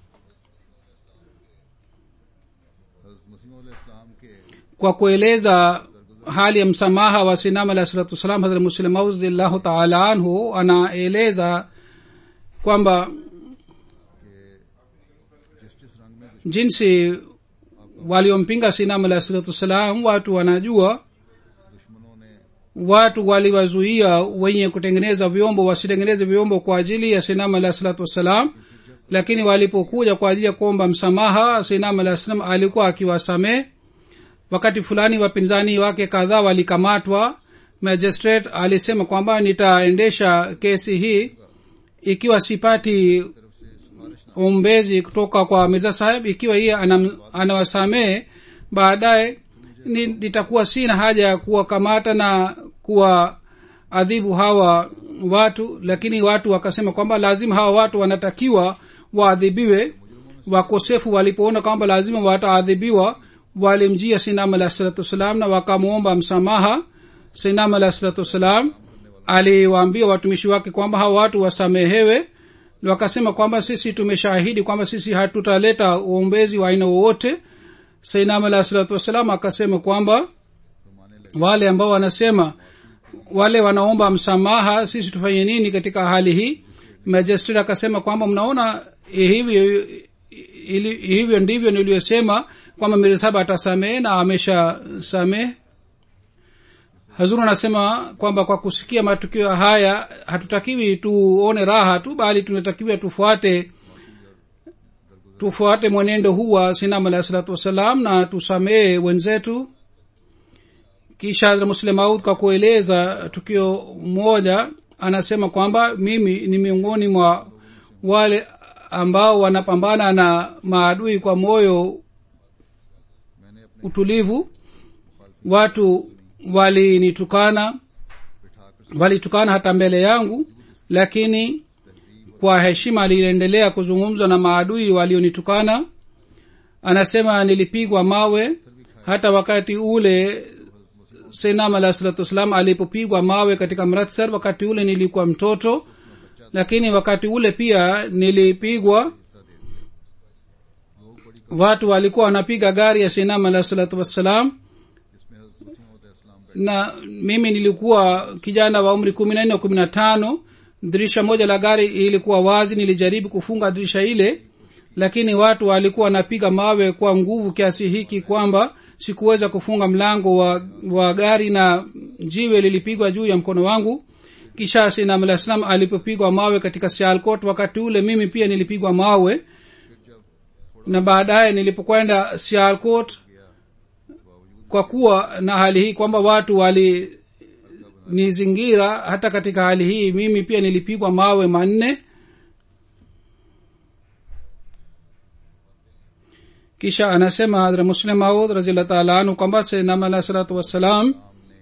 हज़रत मसीह इस्लाम के kwa kueleza hali ya msamaha wa sinam alah salatu wassalam hadrat muslim audillahu taala anhu anaeleza kwamba जिस जिस रंग में jinsi waliompinga sinam alah salatu wassalam watu wanajua दुश्मनों ने watu waliwazuia wenye kutengeneza vyombo wasitengeneze vyombo kwa ajili ya sinam alah salatu wassalam lakini walipokuja kwa ajili ya kuomba msamaha sinam alah salam alikuwa akiwasamehe wakati fulani wapinzani wake kadhaa walikamatwa magistrate alisema kwamba nitaendesha kesi hii ikiwa sipati ombezi kutoka kwa mirza saheb ikiwa yeye anam- anawasamehe baadaye ni- nitakuwa sina haja ya kuwakamata na kuwaadhibu hawa watu lakini watu wakasema kwamba lazima hawa watu wanatakiwa waadhibiwe wakosefu walipoona kwamba lazima wataadhibiwa walimjia sinam alah salatu wassalam na wakamwomba msamaha sinam alah salatu wassalam aliwaambia watumishi wake kwamba hawa watu wasamehewe wakasema kwamba sisi tumeshahidi kwamba sisi hatutaleta uombezi wa aina wowote sainam alah salatu wassalam akasema kwamba wale ambao wanasema wale wanaomba msamaha sisi tufanye nini katika hali hii magistrate akasema kwamba mnaona hivyo ili- hivyo ndivyo niliyosema kwamba mirsaba atasamehe na amesha samehe hazuru anasema kwamba kwa kusikia matukio haya hatutakiwi tuone raha tu bali tunatakiwa tufuate tufuate mwenendo huu wa sinam alahi salatu wassalam na tusamehe wenzetu kisha Hazrat muslim maud kwa kueleza tukio moja anasema kwamba mimi ni miongoni mwa wale ambao wanapambana na maadui kwa moyo utulivu watu walinitukana walitukana hata mbele yangu lakini kwa heshima aliendelea kuzungumza na maadui walionitukana anasema nilipigwa mawe hata wakati ule senam alah salatu wassalam alipopigwa mawe katika mratsar wakati ule nilikuwa mtoto lakini wakati ule pia nilipigwa watu walikuwa wanapiga gari ya senam alah salatu wassalam na mimi nilikuwa kijana wa umri kumi na nne kumi na tano dirisha moja la gari ilikuwa wazi nilijaribu kufunga dirisha ile lakini watu walikuwa wanapiga mawe kwa nguvu kiasi hiki kwamba sikuweza kufunga mlango wa, wa gari na jiwe lilipigwa juu ya mkono wangu kisha sinam alah salam alipopigwa mawe katika sialkot wakati ule mimi pia nilipigwa mawe na baadaye nilipokwenda sialkot kwa kuwa na hali hii kwamba watu walinizingira hata katika hali hii mimi pia nilipigwa mawe manne kisha anasema hadra muslim maud raziallah taala anhu kwamba sayyidinam alah salatu wassalam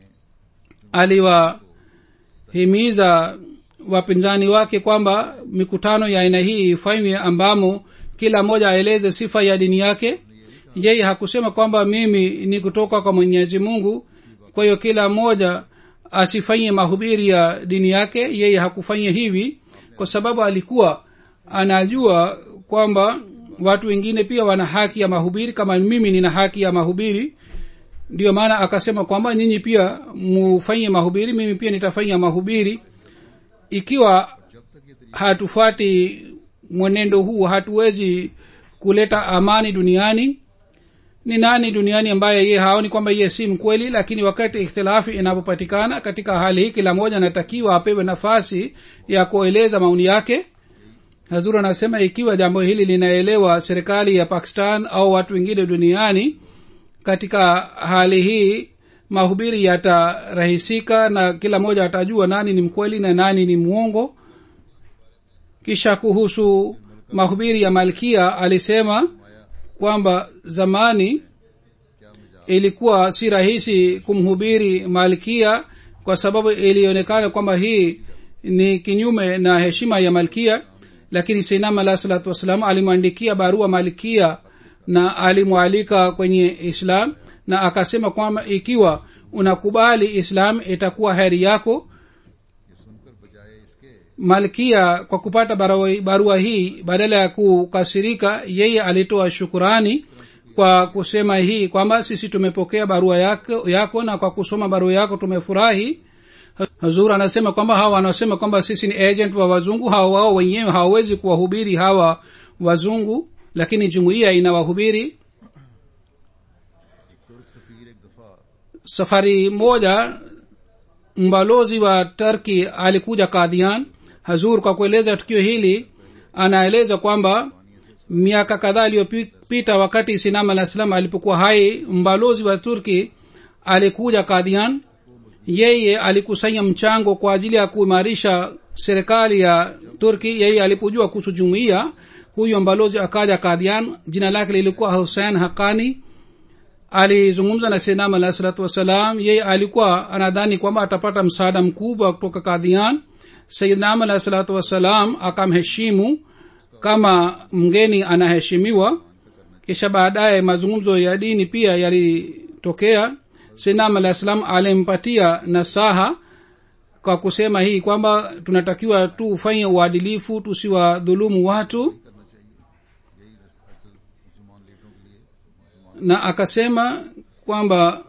aliwahimiza wapinzani wake kwamba mikutano ya aina hii ifanywe ambamo kila mmoja aeleze sifa ya dini yake yeye hakusema kwamba mimi ni kutoka kwa mwenyezi mungu kwa hiyo kila mmoja asifanye mahubiri ya dini yake yeye hakufanya hivi kwa sababu alikuwa anajua kwamba watu wengine pia wana haki ya mahubiri kama mimi nina haki ya mahubiri ndio maana akasema kwamba nyinyi pia mufanye mahubiri mimi pia nitafanya mahubiri ikiwa hatufuati mwenendo huu hatuwezi kuleta amani duniani ni nani duniani ambaye ye haoni kwamba ye si mkweli lakini wakati ikhtilafi inapopatikana katika hali hii kila mmoja anatakiwa apewe nafasi ya kueleza maoni yake hazur anasema ikiwa jambo hili linaelewa serikali ya pakistan au watu wengine duniani katika hali hii mahubiri yatarahisika na kila mmoja atajua nani ni mkweli na nani ni mwongo kisha kuhusu mahubiri ya malkia alisema kwamba zamani ilikuwa si rahisi kumhubiri malkia kwa sababu ilionekana kwamba hii ni kinyume na heshima ya malkia lakini sinam alah salatu wassalam alimwandikia barua malkia na alimwalika kwenye islam na akasema kwamba ikiwa unakubali islam itakuwa heri yako malkia kwa kupata barua, barua hii badala ya kukasirika yeye alitoa shukurani kwa kusema hii kwamba sisi tumepokea barua yako, yako na kwa kusoma barua yako tumefurahi hazur anasema kwamba hawa wanasema kwamba sisi ni agent wa wazungu hawa wao wenyewe hawawezi kuwahubiri hawa wazungu lakini jumuiya inawahubiri safari moja mbalozi wa turki alikuja kadhian hazur kwa kueleza tukio hili anaeleza kwamba miaka kadhaa iliyopita wakati sinam alah salam alipokuwa hai mbalozi wa turki alikuja kadhian yeye alikusanya mchango kwa ajili ya kuimarisha serikali ya turki yeye alipojua kuhusu jumuiya huyo mbalozi akaja kadhian jina lake lilikuwa husein hakani alizungumza na senam alah salatu wassalam yeye alikuwa anadhani kwamba atapata msaada mkubwa kutoka kadhian sayidnam alah salatu wassalam akamheshimu kama mgeni anaheshimiwa kisha baadaye mazungumzo ya dini pia yalitokea sinam alah salam alimpatia nasaha kwa kusema hii kwamba tunatakiwa tufanye uadilifu tusiwadhulumu watu na akasema kwamba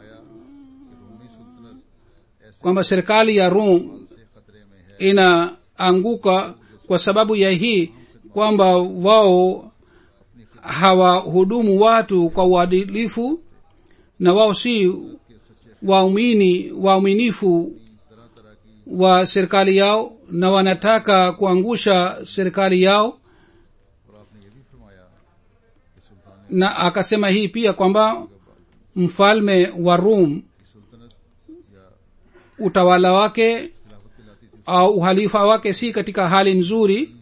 kwamba serikali ya rum inaanguka kwa sababu ya hii kwamba wao hawahudumu watu kwa uadilifu na wao si waumini wauminifu wa serikali yao na wanataka kuangusha serikali yao na akasema hii pia kwamba mfalme wa rum utawala wake au uhalifa wake si katika hali nzuri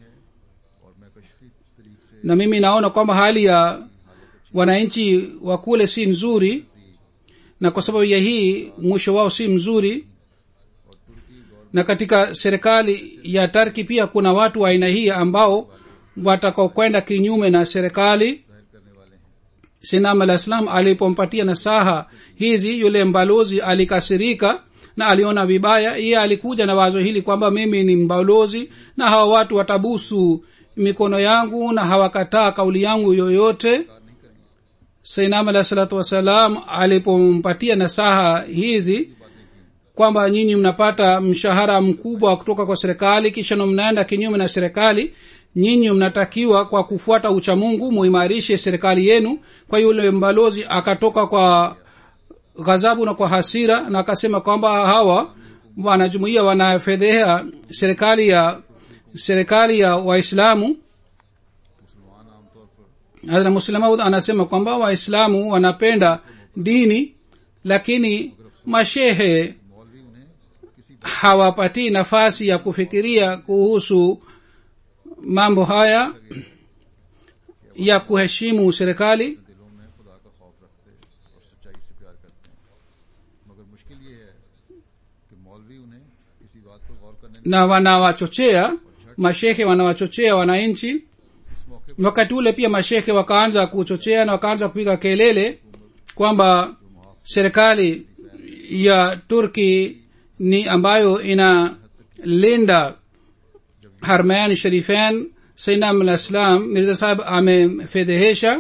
na mimi naona kwamba hali ya wananchi wa kule si nzuri na kwa sababu ya hii mwisho wao si mzuri na katika serikali ya tarki pia kuna watu wa aina hii ambao watakaokwenda kinyume na serikali sinam alah salam alipompatia nasaha hizi yule mbalozi alikasirika na aliona vibaya iye alikuja na wazo hili kwamba mimi ni mbalozi na hawa watu watabusu mikono yangu na hawakataa kauli yangu yoyote sainam alah salatu wassalam alipompatia nasaha hizi kwamba nyinyi mnapata mshahara mkubwa kutoka kwa serikali kisha mnaenda kinyume na serikali nyinyi mnatakiwa kwa kufuata uchamungu muimarishe serikali yenu kwa hiyo yule mbalozi akatoka kwa ghadhabu na kwa hasira na akasema kwamba hawa wanajumuia wanafedhehea serikali ya serikali ya waislamu मुसलमान आमतौर पर hadra muslemaud anasema kwamba waislamu wanapenda dini lakini mashehe मौलवी उन्हें किसी hawapatii nafasi ya kufikiria kuhusu mambo haya ya kuheshimu serikali दिलों में खुदा का खौफ रखते और सच्चाई से प्यार करते हैं मगर मुश्किल ये है कि मौलवी उन्हें किसी बात पर गौर करने na wanawachochea mashehe wanawachochea wananchi इस मौके wakati ule pia mashehe wakaanza kuchochea na wakaanza kupiga kelele kwamba serikali ya turki ni ambayo inalinda harmayan sharifen sainam alah salam mirza sahib amefedhehesha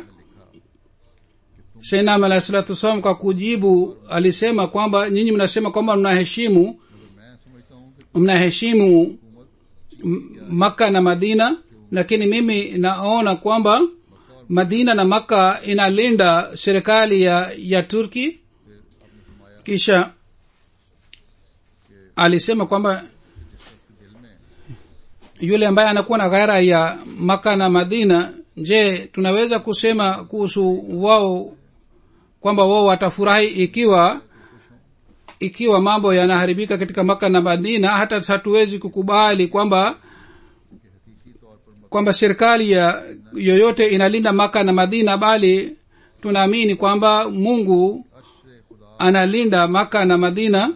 sainam alah salatu wassalam kwa kujibu alisema kwamba nyinyi mnasema kwamba mnaheshimu मैं समझता हूँ कि mnaheshimu M- makka na madina lakini mimi naona kwamba madina na makka inalinda serikali ya ya turki kisha alisema kwamba yule ambaye anakuwa na ghaira ya makka na madina je tunaweza kusema kuhusu wao kwamba wao watafurahi ikiwa ikiwa mambo yanaharibika katika maka na madina hata hatuwezi kukubali kwamba kwamba serikali ya yoyote inalinda maka na madina bali tunaamini kwamba mungu analinda maka na madina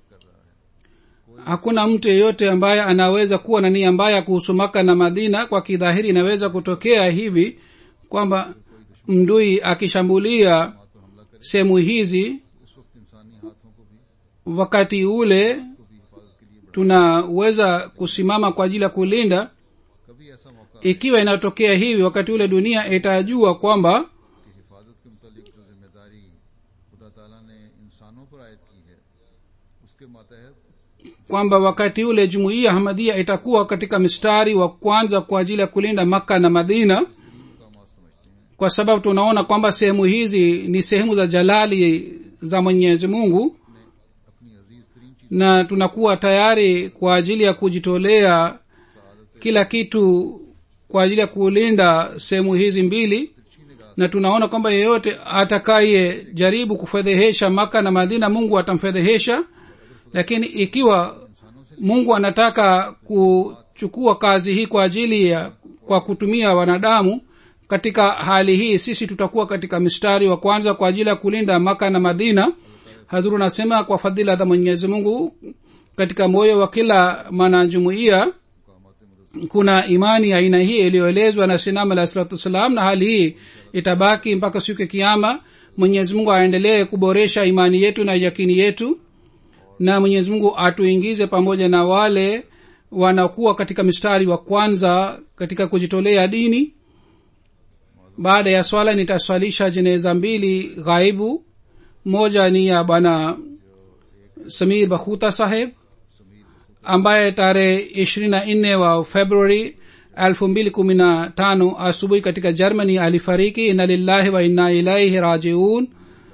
hakuna mtu yeyote ambaye anaweza kuwa na nia mbaya kuhusu maka na madina kwa kidhahiri inaweza kutokea hivi kwamba mdui akishambulia sehemu hizi उस वक्त इंसानी हाथों को भी wakati ule tunaweza kusimama kwa ajili ya kulinda कभी ऐसा मौका ikiwa inatokea hivi wakati ule dunia itajua kwamba कि हिफाजत के मुतालिक जो जिम्मेदारी खुदा ताला ने इंसानों पर आयद की है उसके मातहत kwamba wakati ule jumuiya hamadia itakuwa katika mstari wa kwanza kwa ajili ya kulinda makka na madina मकाम समझते हैं kwa sababu tunaona kwamba sehemu hizi ni sehemu za jalali za mwenyezi mungu अपनी अजीज तरीन चीज na tunakuwa tayari kwa ajili ya kujitolea kila kitu kwa ajili ya kulinda sehemu hizi mbili na tunaona kwamba yeyote atakaye jaribu kufedhehesha maka na madina mungu atamfedhehesha lakini ikiwa mungu anataka kuchukua kazi hii kwa ajili ya kwa kutumia wanadamu katika hali hii sisi tutakuwa katika mstari wa kwanza kwa ajili ya kulinda maka na madina hazuru anasema kwa fadhila za mwenyezi mungu katika moyo wa kila mwanajumuiya kuna imani ya aina hii iliyoelezwa na sinam alah salatu wassalam na hali hii itabaki mpaka siku ya kiama mwenyezi mungu aendelee kuboresha imani yetu na yakini yetu na mwenyezi mungu atuingize pamoja na wale wanakuwa katika mstari wa kwanza katika kujitolea dini baada ya swala nitaswalisha jeneza mbili ghaibu moja ni ya bwana samir bakhuta saheb ambaye tarehe ishirini na nne wa februari elfu mbili kumi na tano asubuhi katika germany alifariki ina lillahi wa inna ilaihi rajiun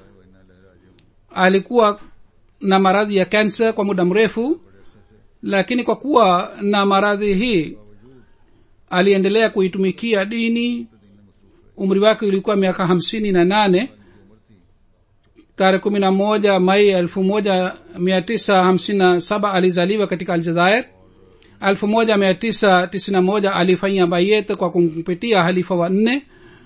alikuwa na maradhi ya kansa kwa muda mrefu lakini kwa kuwa na maradhi hii aliendelea kuitumikia dini umri wake ulikuwa miaka hamsini na nane tarehe kumi na moja mai elfu moja mia tisa hamsini na saba alizaliwa katika aljazair elfu moja mia tisa tisini na moja alifanyia bayet kwa kumpitia halifa wa nne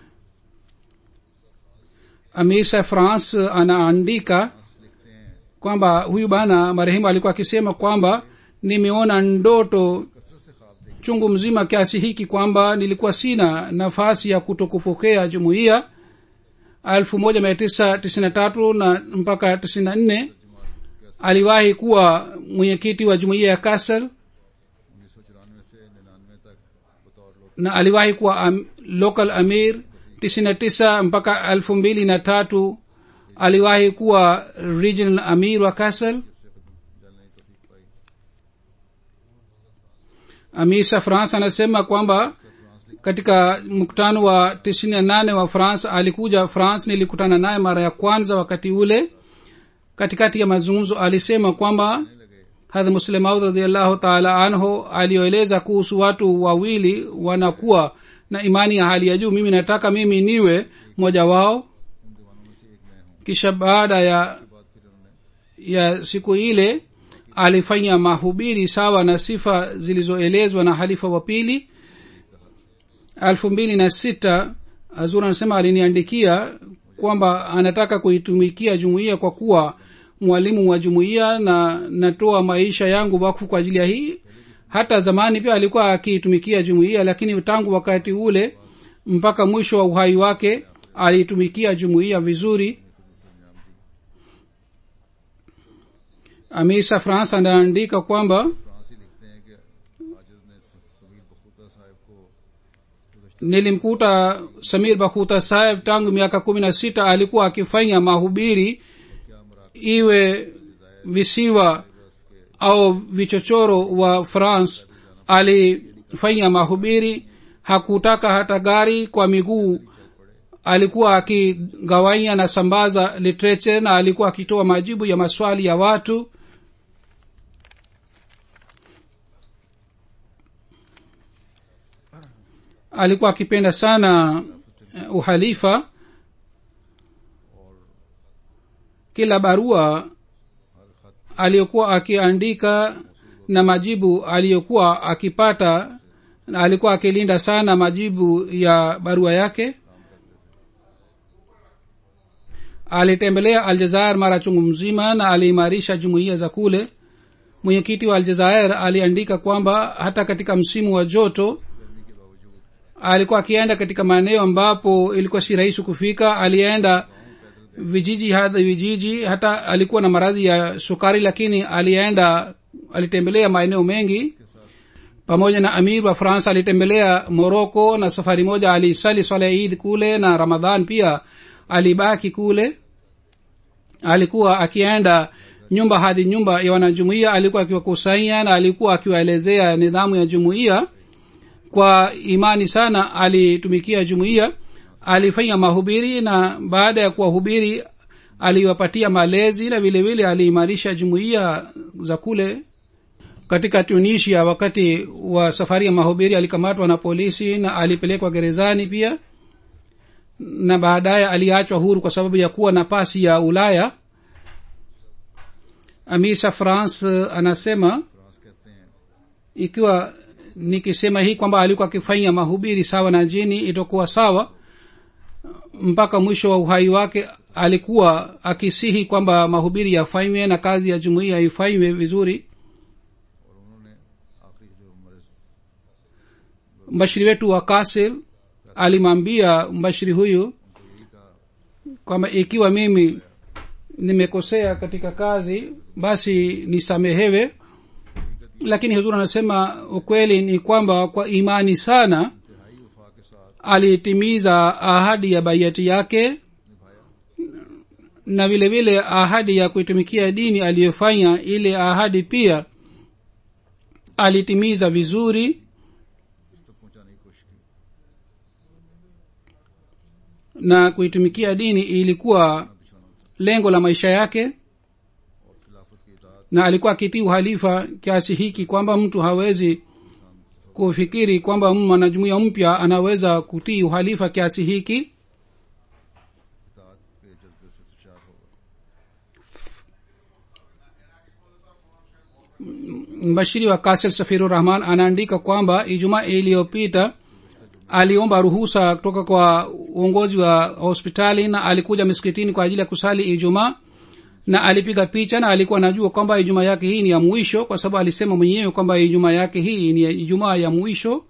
amir sa france anaandika kwamba huyu bana marehemu alikuwa akisema kwamba nimeona ndoto chungu mzima kiasi hiki kwamba nilikuwa sina nafasi ya kutokupokea jumuiya elfu moja mia tisa tisini na tatu na mpaka tisini na nne aliwahi kuwa mwenyekiti wa jumuiya ya kasar उन्नीस सौ चौरानवे से निन्यानवे तक बतौर लोक na aliwahi kuwa am, local amir tisini na tisa mpaka elfu mbili na tatu aliwahi kuwa regional amir wa kasal जलने की तौफीक पाई amir sa france anasema kwamba katika mkutano wa tisini na nane wa france alikuja france nilikutana naye mara ya kwanza wakati ule katikati ya mazungumzo alisema kwamba hadha muslemaud radiallahu taala anhu alioeleza kuhusu watu wawili wanakuwa na imani ya hali ya juu mimi nataka mimi niwe mmoja wao kisha baada ya ya siku ile alifanya mahubiri sawa na sifa zilizoelezwa na halifa wa pili elfu mbili na sita azur anasema aliniandikia kwamba anataka kuitumikia jumuiya kwa kuwa mwalimu wa jumuiya na natoa maisha yangu wakfu kwa ajili ya hii hata zamani pia alikuwa akiitumikia jumuiya lakini tangu wakati ule mpaka mwisho wa uhai wake aliitumikia jumuiya vizuri amisa france anaandika kwamba फ्रांसी लिखते हैं कि आजिज ने समीर बखूता साहब को nilimkuta samir bakhuta saheb tangu miaka kumi na sita alikuwa akifanya mahubiri iwe visiwa au vichochoro wa france alifanya mahubiri hakutaka hata gari kwa miguu alikuwa akigawanya na sambaza literature na alikuwa akitoa majibu ya maswali ya watu alikuwa akipenda sana eh, uhalifa kila barua aliyokuwa akiandika na majibu aliyokuwa akipata na alikuwa akilinda sana majibu ya barua yake alitembelea aljazair mara chungu mzima na aliimarisha jumuiya za kule mwenyekiti wa aljazair aliandika kwamba hata katika msimu wa joto alikuwa akienda katika maeneo ambapo ilikuwa si rahisi kufika alienda vijiji hadi vijiji hata alikuwa na maradhi ya sukari lakini alienda alitembelea maeneo mengi pamoja na amir wa france alitembelea moroko na safari moja alisali swala ya idi kule na ramadhan pia alibaki kule alikuwa akienda nyumba hadi nyumba ya wanajumuia alikuwa akiwakusanya na alikuwa akiwaelezea nidhamu ya jumuiya kwa imani sana alitumikia jumuiya alifanya mahubiri na baada ya kuwahubiri aliwapatia malezi na vile vile aliimarisha jumuiya za kule katika tunisia wakati wa safari ya mahubiri alikamatwa na polisi na alipelekwa gerezani pia na baadaye aliachwa huru kwa sababu ya kuwa na pasi ya ulaya amisa france anasema France कहते हैं ikiwa nikisema hii kwamba alikuwa akifanya mahubiri sawa na jini itakuwa sawa mpaka mwisho wa uhai wake alikuwa akisihi kwamba mahubiri yafanywe na kazi ya jumuiya ifanywe vizuri और उन्होंने आखिरी जो मर्ज mbashiri wetu wa kasil alimwambia mbashiri huyu kwamba ikiwa mimi nimekosea katika kazi basi nisamehewe lakini huzuri anasema ukweli ni kwamba kwa imani sana इंतहाई वफा के साथ alitimiza ahadi ya baiati yake na vile vile ahadi ya kuitumikia dini aliyofanya ile ahadi pia alitimiza vizuri उस तक पहुंचाने की कोशिश की na kuitumikia dini ilikuwa lengo la maisha yake और खिलाफत की इतात na alikuwa akitii uhalifa kiasi hiki kwamba mtu hawezi kufikiri kwamba mwanajumuia mpya anaweza kutii uhalifa kiasi hiki इतात के जज्बे से सरशार होगा mbashiri wa kasel safiru rahman anaandika kwamba ijumaa iliyopita aliomba ruhusa kutoka kwa uongozi wa hospitali na alikuja miskitini kwa ajili ya kusali ijumaa na alipiga picha na alikuwa anajua kwamba ijumaa yake hii ni ya mwisho kwa sababu alisema mwenyewe kwamba ijumaa yake hii ni ya ijumaa ya mwisho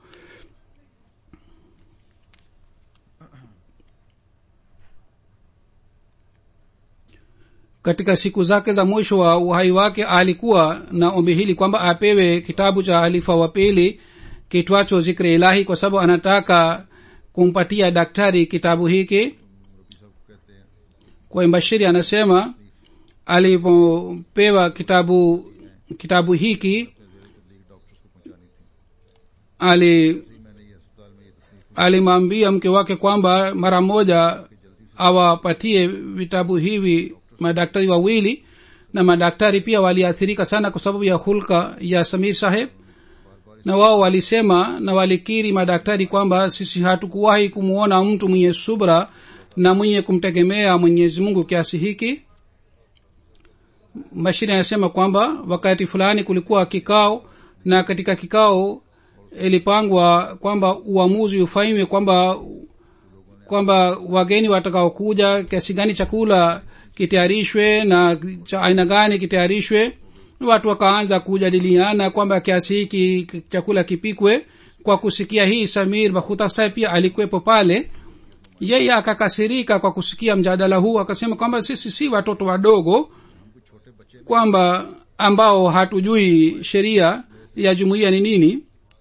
katika siku zake za mwisho wa uhai wake alikuwa na ombi hili kwamba apewe kitabu cha halifa wa pili kitwacho zikri ilahi kwa sababu anataka kumpatia daktari kitabu hiki मुरब्बी साहब को कहते हैं kwa mbashiri anasema alipopewa kitabu kitabu hiki अपने जेर तबलीग डॉक्टर्स को पहुंचानी थी ali इसी मैंने ये अस्पताल में ये तस्नीफ alimwambia mke wake kwamba mara moja awapatie vitabu hivi madaktari wawili na madaktari pia waliathirika sana kwa sababu ya hulka ya samir saheb na wao walisema na walikiri madaktari kwamba sisi hatukuwahi kumwona mtu mwenye subra na mwenye kumtegemea mwenyezi mungu kiasi hiki mashine anasema kwamba wakati fulani kulikuwa kikao na katika kikao ilipangwa kwamba uamuzi ufanywe kwamba kwamba wageni watakaokuja kiasi gani chakula kitayarishwe na cha aina gani kitayarishwe watu wakaanza kujadiliana kwamba kiasi hiki chakula kipikwe kwa kusikia hii samir bakhuta saheb pia alikuwepo pale yeye akakasirika kwa kusikia mjadala huu akasema kwamba sisi si watoto wadogo kwamba ambao hatujui sheria ya jumuiya ni nini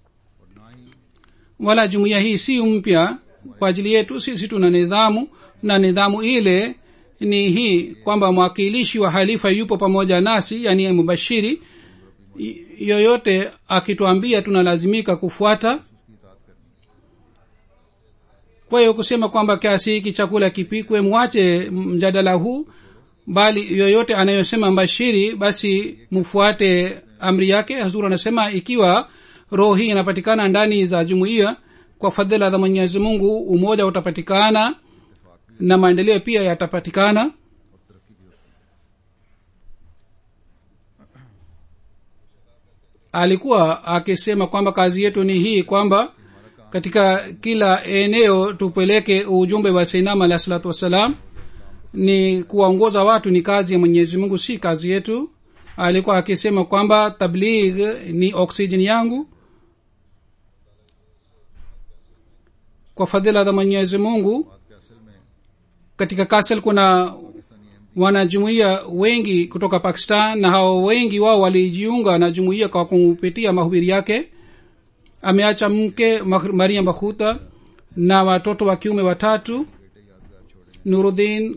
wala jumuiya hii si mpya kwa ajili yetu sisi tuna nidhamu na nidhamu ile ni hii kwamba mwakilishi wa halifa yupo pamoja nasi yani mubashiri Y- yoyote akituambia tunalazimika kufuata kwa hiyo kusema kwamba kiasi hiki chakula kipikwe mwache mjadala huu bali yoyote anayosema mbashiri basi mfuate amri yake hazur anasema ikiwa roho hii inapatikana ndani za jumuiya kwa fadhila za mwenyezi mungu umoja utapatikana na maendeleo pia yatapatikana alikuwa akisema kwamba kazi yetu ni hii kwamba katika kila eneo tupeleke ujumbe wa seinam alahi salatu wassalam ni kuwaongoza watu ni kazi ya mwenyezi mungu si kazi yetu alikuwa akisema kwamba tabligh ni oksijeni yangu kwa fadhila za mwenyezi mungu katika kasel kuna wanajumuiya wengi kutoka pakistan na hao wengi wao walijiunga na jumuiya kwa kupitia mahubiri yake ameacha mke Mah- maria bakhuta na watoto wa kiume watatu nuruddin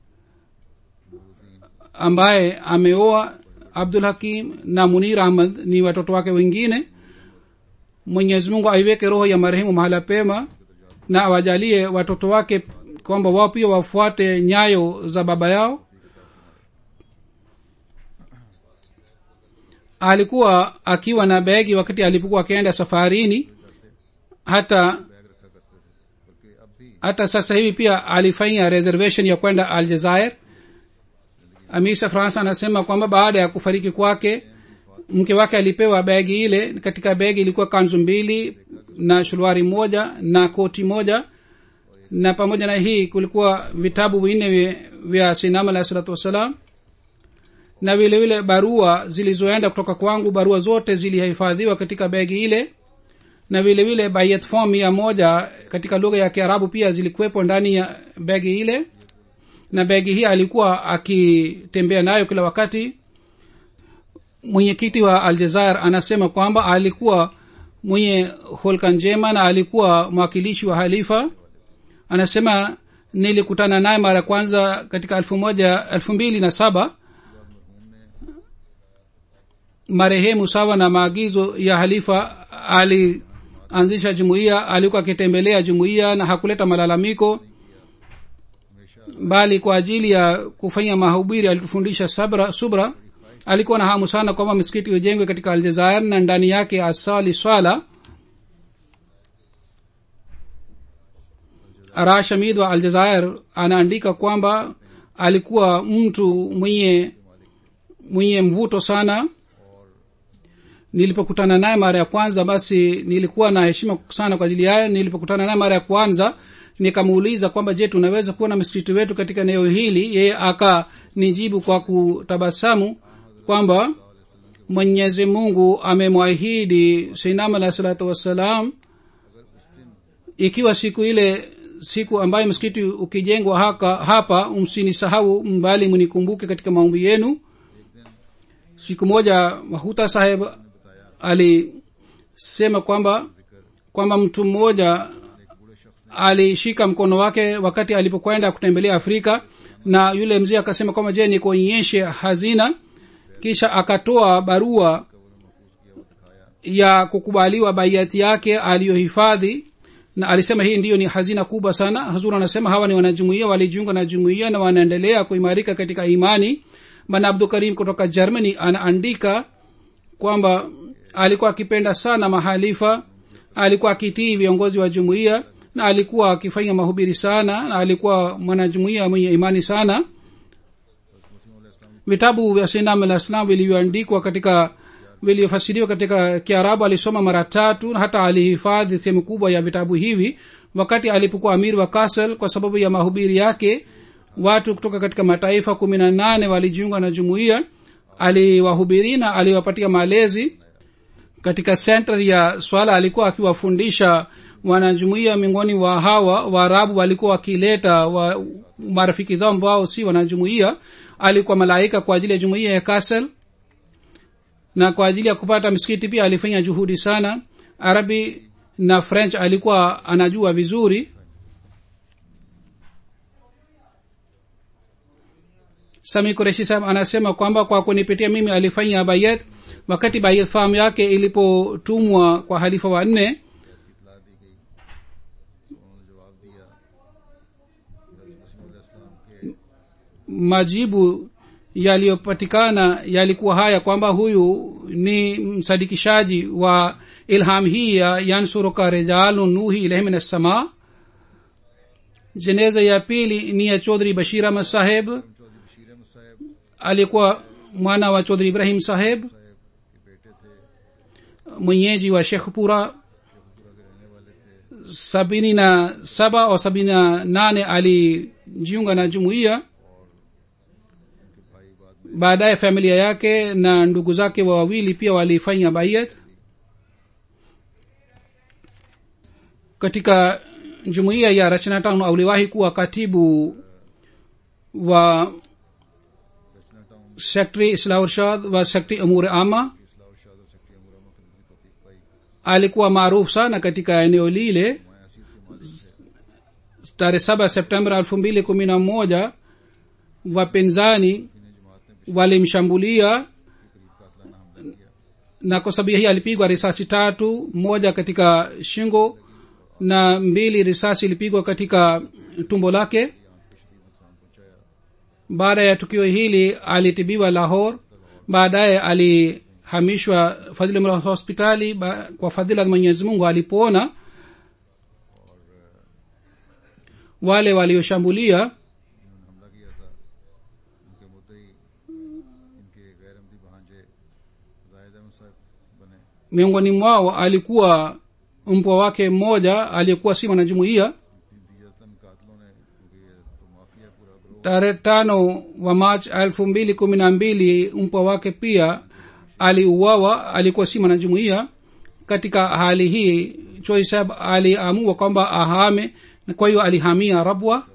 ambaye ameoa abdul hakim na munir ahmad ni watoto wake wengine mwenyezi mungu aiweke roho ya marehemu mahala pema na awajalie watoto wake kwamba wao pia wafuate nyayo za baba yao alikuwa akiwa na begi wakati alipokuwa akienda safarini hata hata sasa hivi pia alifanya reservation ya kwenda aljazair amisa france anasema kwamba baada ya kufariki kwake mke wake alipewa begi ile katika begi ilikuwa kanzu mbili na shulwari moja na koti moja na pamoja na hii kulikuwa vitabu vinne vya- vya sinam alahi salatu wassalam na vile vile barua zilizoenda kutoka kwangu barua zote zilihifadhiwa katika begi ile na vile vile bayet form mia moja katika lugha ya kiarabu pia zilikuwepo ndani ya begi ile na begi hii alikuwa akitembea nayo kila wakati mwenyekiti wa aljazair anasema kwamba alikuwa mwenye holka njema na alikuwa mwakilishi wa halifa anasema nilikutana naye mara ya kwanza katika elfu moja elfu mbili na saba marehemu sawa na maagizo ya halifa alianzisha jumuiya alikuwa akitembelea jumuiya na hakuleta malalamiko bali kwa ajili ya kufanya mahubiri alitufundisha sabra subra alikuwa na hamu sana kwamba misikiti ujengwe katika aljazair na ndani yake asali swala arash hamid wa aljazair anaandika kwamba alikuwa mtu mwenye mwenye mvuto sana nilipokutana naye mara ya kwanza basi nilikuwa na heshima sana kwa ajili yayo nilipokutana naye mara ya kwanza nikamuuliza kwamba je tunaweza kuwa na msikiti wetu katika eneo hili yeye akanijibu kwa kutabasamu kwamba mwenyezi mungu amemwahidi seinam alahi salatu wassalam ikiwa siku ile siku ambayo msikiti ukijengwa haka hapa msinisahau mbali mnikumbuke katika maombi yenu siku moja mahuta saheb alisema kwamba kwamba mtu mmoja alishika mkono wake wakati alipokwenda kutembelea afrika na yule mzee akasema kwamba je nikuonyeshe hazina kisha akatoa barua ya kukubaliwa baiati yake aliyohifadhi na alisema hii ndiyo ni hazina kubwa sana hazur anasema hawa ni wanajumuia walijiunga na jumuia na wanaendelea kuimarika katika imani bana abdul karim kutoka germany anaandika kwamba alikuwa akipenda sana mahalifa alikuwa akitii viongozi wa jumuiya na alikuwa akifanya mahubiri sana na alikuwa mwanajumuiya mwenye imani sana vitabu vya sinam alah islam vilivyoandikwa katika vilivyofasiriwa katika kiarabu alisoma mara tatu na hata alihifadhi sehemu kubwa ya vitabu hivi wakati alipokuwa amir wa kasel kwa sababu ya mahubiri yake watu kutoka katika mataifa kumi na nane walijiunga na jumuiya aliwahubiri na aliwapatia malezi katika center ya swala alikuwa akiwafundisha wanajumuia miongoni wa hawa waarabu walikuwa wakileta wa marafiki zao ambao si wanajumuia alikuwa malaika kwa ajili ya jumuia ya kasel na kwa ajili ya kupata msikiti pia alifanya juhudi sana arabi na french alikuwa anajua vizuri sami kureshi sahab anasema kwamba kwa kunipitia mimi alifanya bayet wakati bayet famu yake ilipotumwa kwa halifa wa nne इतला दी गई तो उन्होंने जवाब दिया इस्लाम के majibu yaliyopatikana yalikuwa haya kwamba huyu ni msadikishaji wa ilham hii ya yansuruka rijalun nuhi ilahi min assama jeneza ya pili ni ya chodhri bashir ahmad saheb Chaudhary बशीर अहमद साहब alikuwa mwana wa chodhri ibrahim saheb साहब के बेटे थे mwenyeji wa shekhpura पूरा के रहने वाले थे sabini na saba au sabini na nane alijiunga na jumuiya उनके भाई बाद में baadaye familia yake na ndugu zake wa wawili pia walifanya bayat katika jumuiya ya rachnatown auliwahi kuwa katibu wa Rachna town sekretari islahurshad wa sekretari amur ama की इस्लाह और शाद और सेक्रेटरी अमूर अहमद खिदमत की तौफीक पाई alikuwa maarufu sana katika eneo lile मैं असीर के मालिक थे tarehe saba septemba elfu mbili kumi na moja wapinzani इन्हें जमात ने walimshambulia करीब कातलाना हमला किया na kwa sababu hii alipigwa risasi tatu moja katika shingo na mbili risasi ilipigwa katika tumbo lake आंख पे शदीद नुकसान पहुंचाया baada ya tukio hili alitibiwa lahor baadaye alihamishwa fadhili hospitali ba, kwa fadhila za mwenyezi mungu alipona wale walioshambulia जिन्होंने हमला किया था उनके मुद्दई इनके गैर अमदी भांजे जाहिद अहमद साहब बने miongoni mwao alikuwa mpwa wake mmoja aliyekuwa si mwanajumuiya दियतन कातलों ने क्योंकि ये तो माफिया पूरा ग्रोह tarehe tano wa march elfu mbili kumi na mbili mpwa wake pia aliuawa alikuwa si mwanajumuiya katika hali hii choi saheb aliamua kwamba ahame na kwa hiyo alihamia rabwa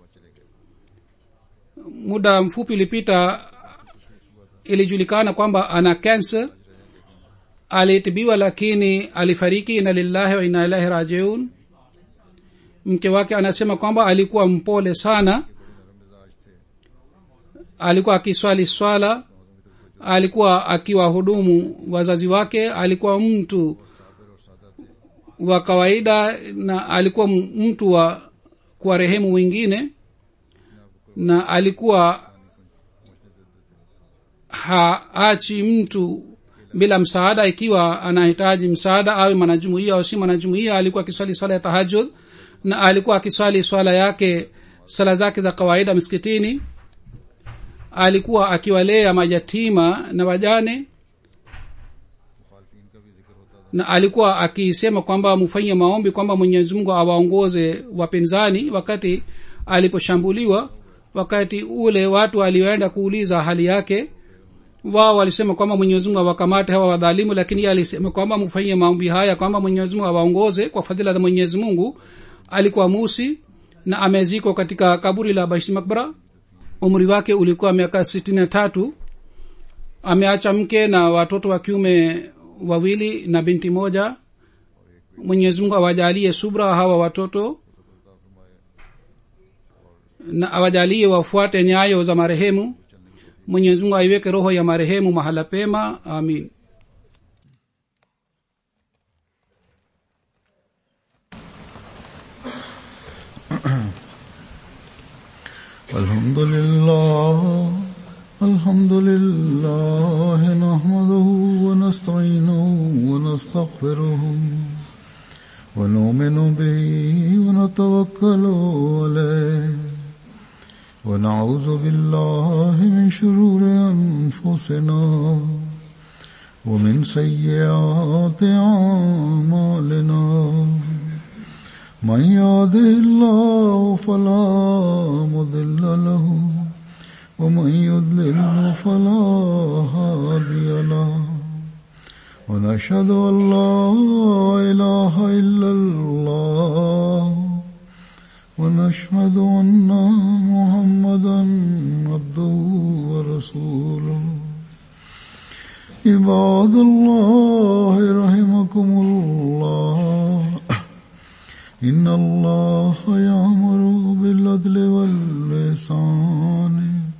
muda mfupi ulipita ilijulikana kwamba ana cancer alitibiwa lakini alifariki ina lillahi wa ina ilahi rajiun mke wake anasema kwamba alikuwa mpole sana alikuwa akiswali swala alikuwa akiwahudumu wazazi wake alikuwa mtu wa kawaida na alikuwa m- mtu wa kuwarehemu wengine na alikuwa haachi mtu bila msaada ikiwa anahitaji msaada awe mwanajumuia au si mwanajumuia alikuwa akiswali swala ya tahajud na alikuwa akiswali swala yake sala zake za kawaida msikitini alikuwa akiwalea mayatima na wajane मुखालफिन का भी जिक्र होता था na alikuwa akisema kwamba mfanye maombi kwamba mwenyezi mungu awaongoze wapinzani wakati aliposhambuliwa wakati ule watu walioenda kuuliza hali yake wao walisema kwamba mwenyezi mungu awakamate hawa wadhalimu lakini yeye alisema kwamba mfanyie maombi haya kwamba mwenyezi mungu awaongoze kwa fadhila za mwenyezi mungu alikuwa musi na amezikwa katika kaburi la baishi makbara umri wake ulikuwa miaka sitini na tatu ameacha mke na watoto wa kiume wawili na binti moja mwenyezi mungu awajalie subra hawa watoto na awajalie wafuate nyayo za marehemu mwenyezi mungu aiweke roho ya marehemu mahala pema amin الحمد لله الحمد لله نحمده ونستعينه ونستغفره ونؤمن به ونتوكل عليه ونعوذ بالله من شرور أنفسنا ومن سيئات أعمالنا من يهده الله فلا مضل له ومن يضلل فلا هادي له ونشهد أن لا إله إلا الله ونشهد أن محمدا عبده ورسوله عباد الله رحمكم الله إن الله يأمر بالعدل واللسان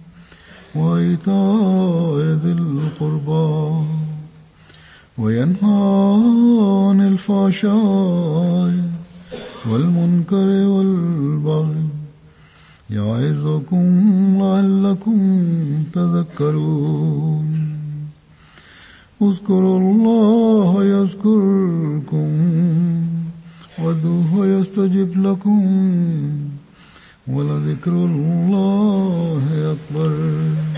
وإيتاء ذي القربى وينهى عن الفحشاء والمنكر والبغي يعظكم لعلكم تذكرون اذكروا الله يذكركم وادعوه يستجب لكم ولذكر الله أكبر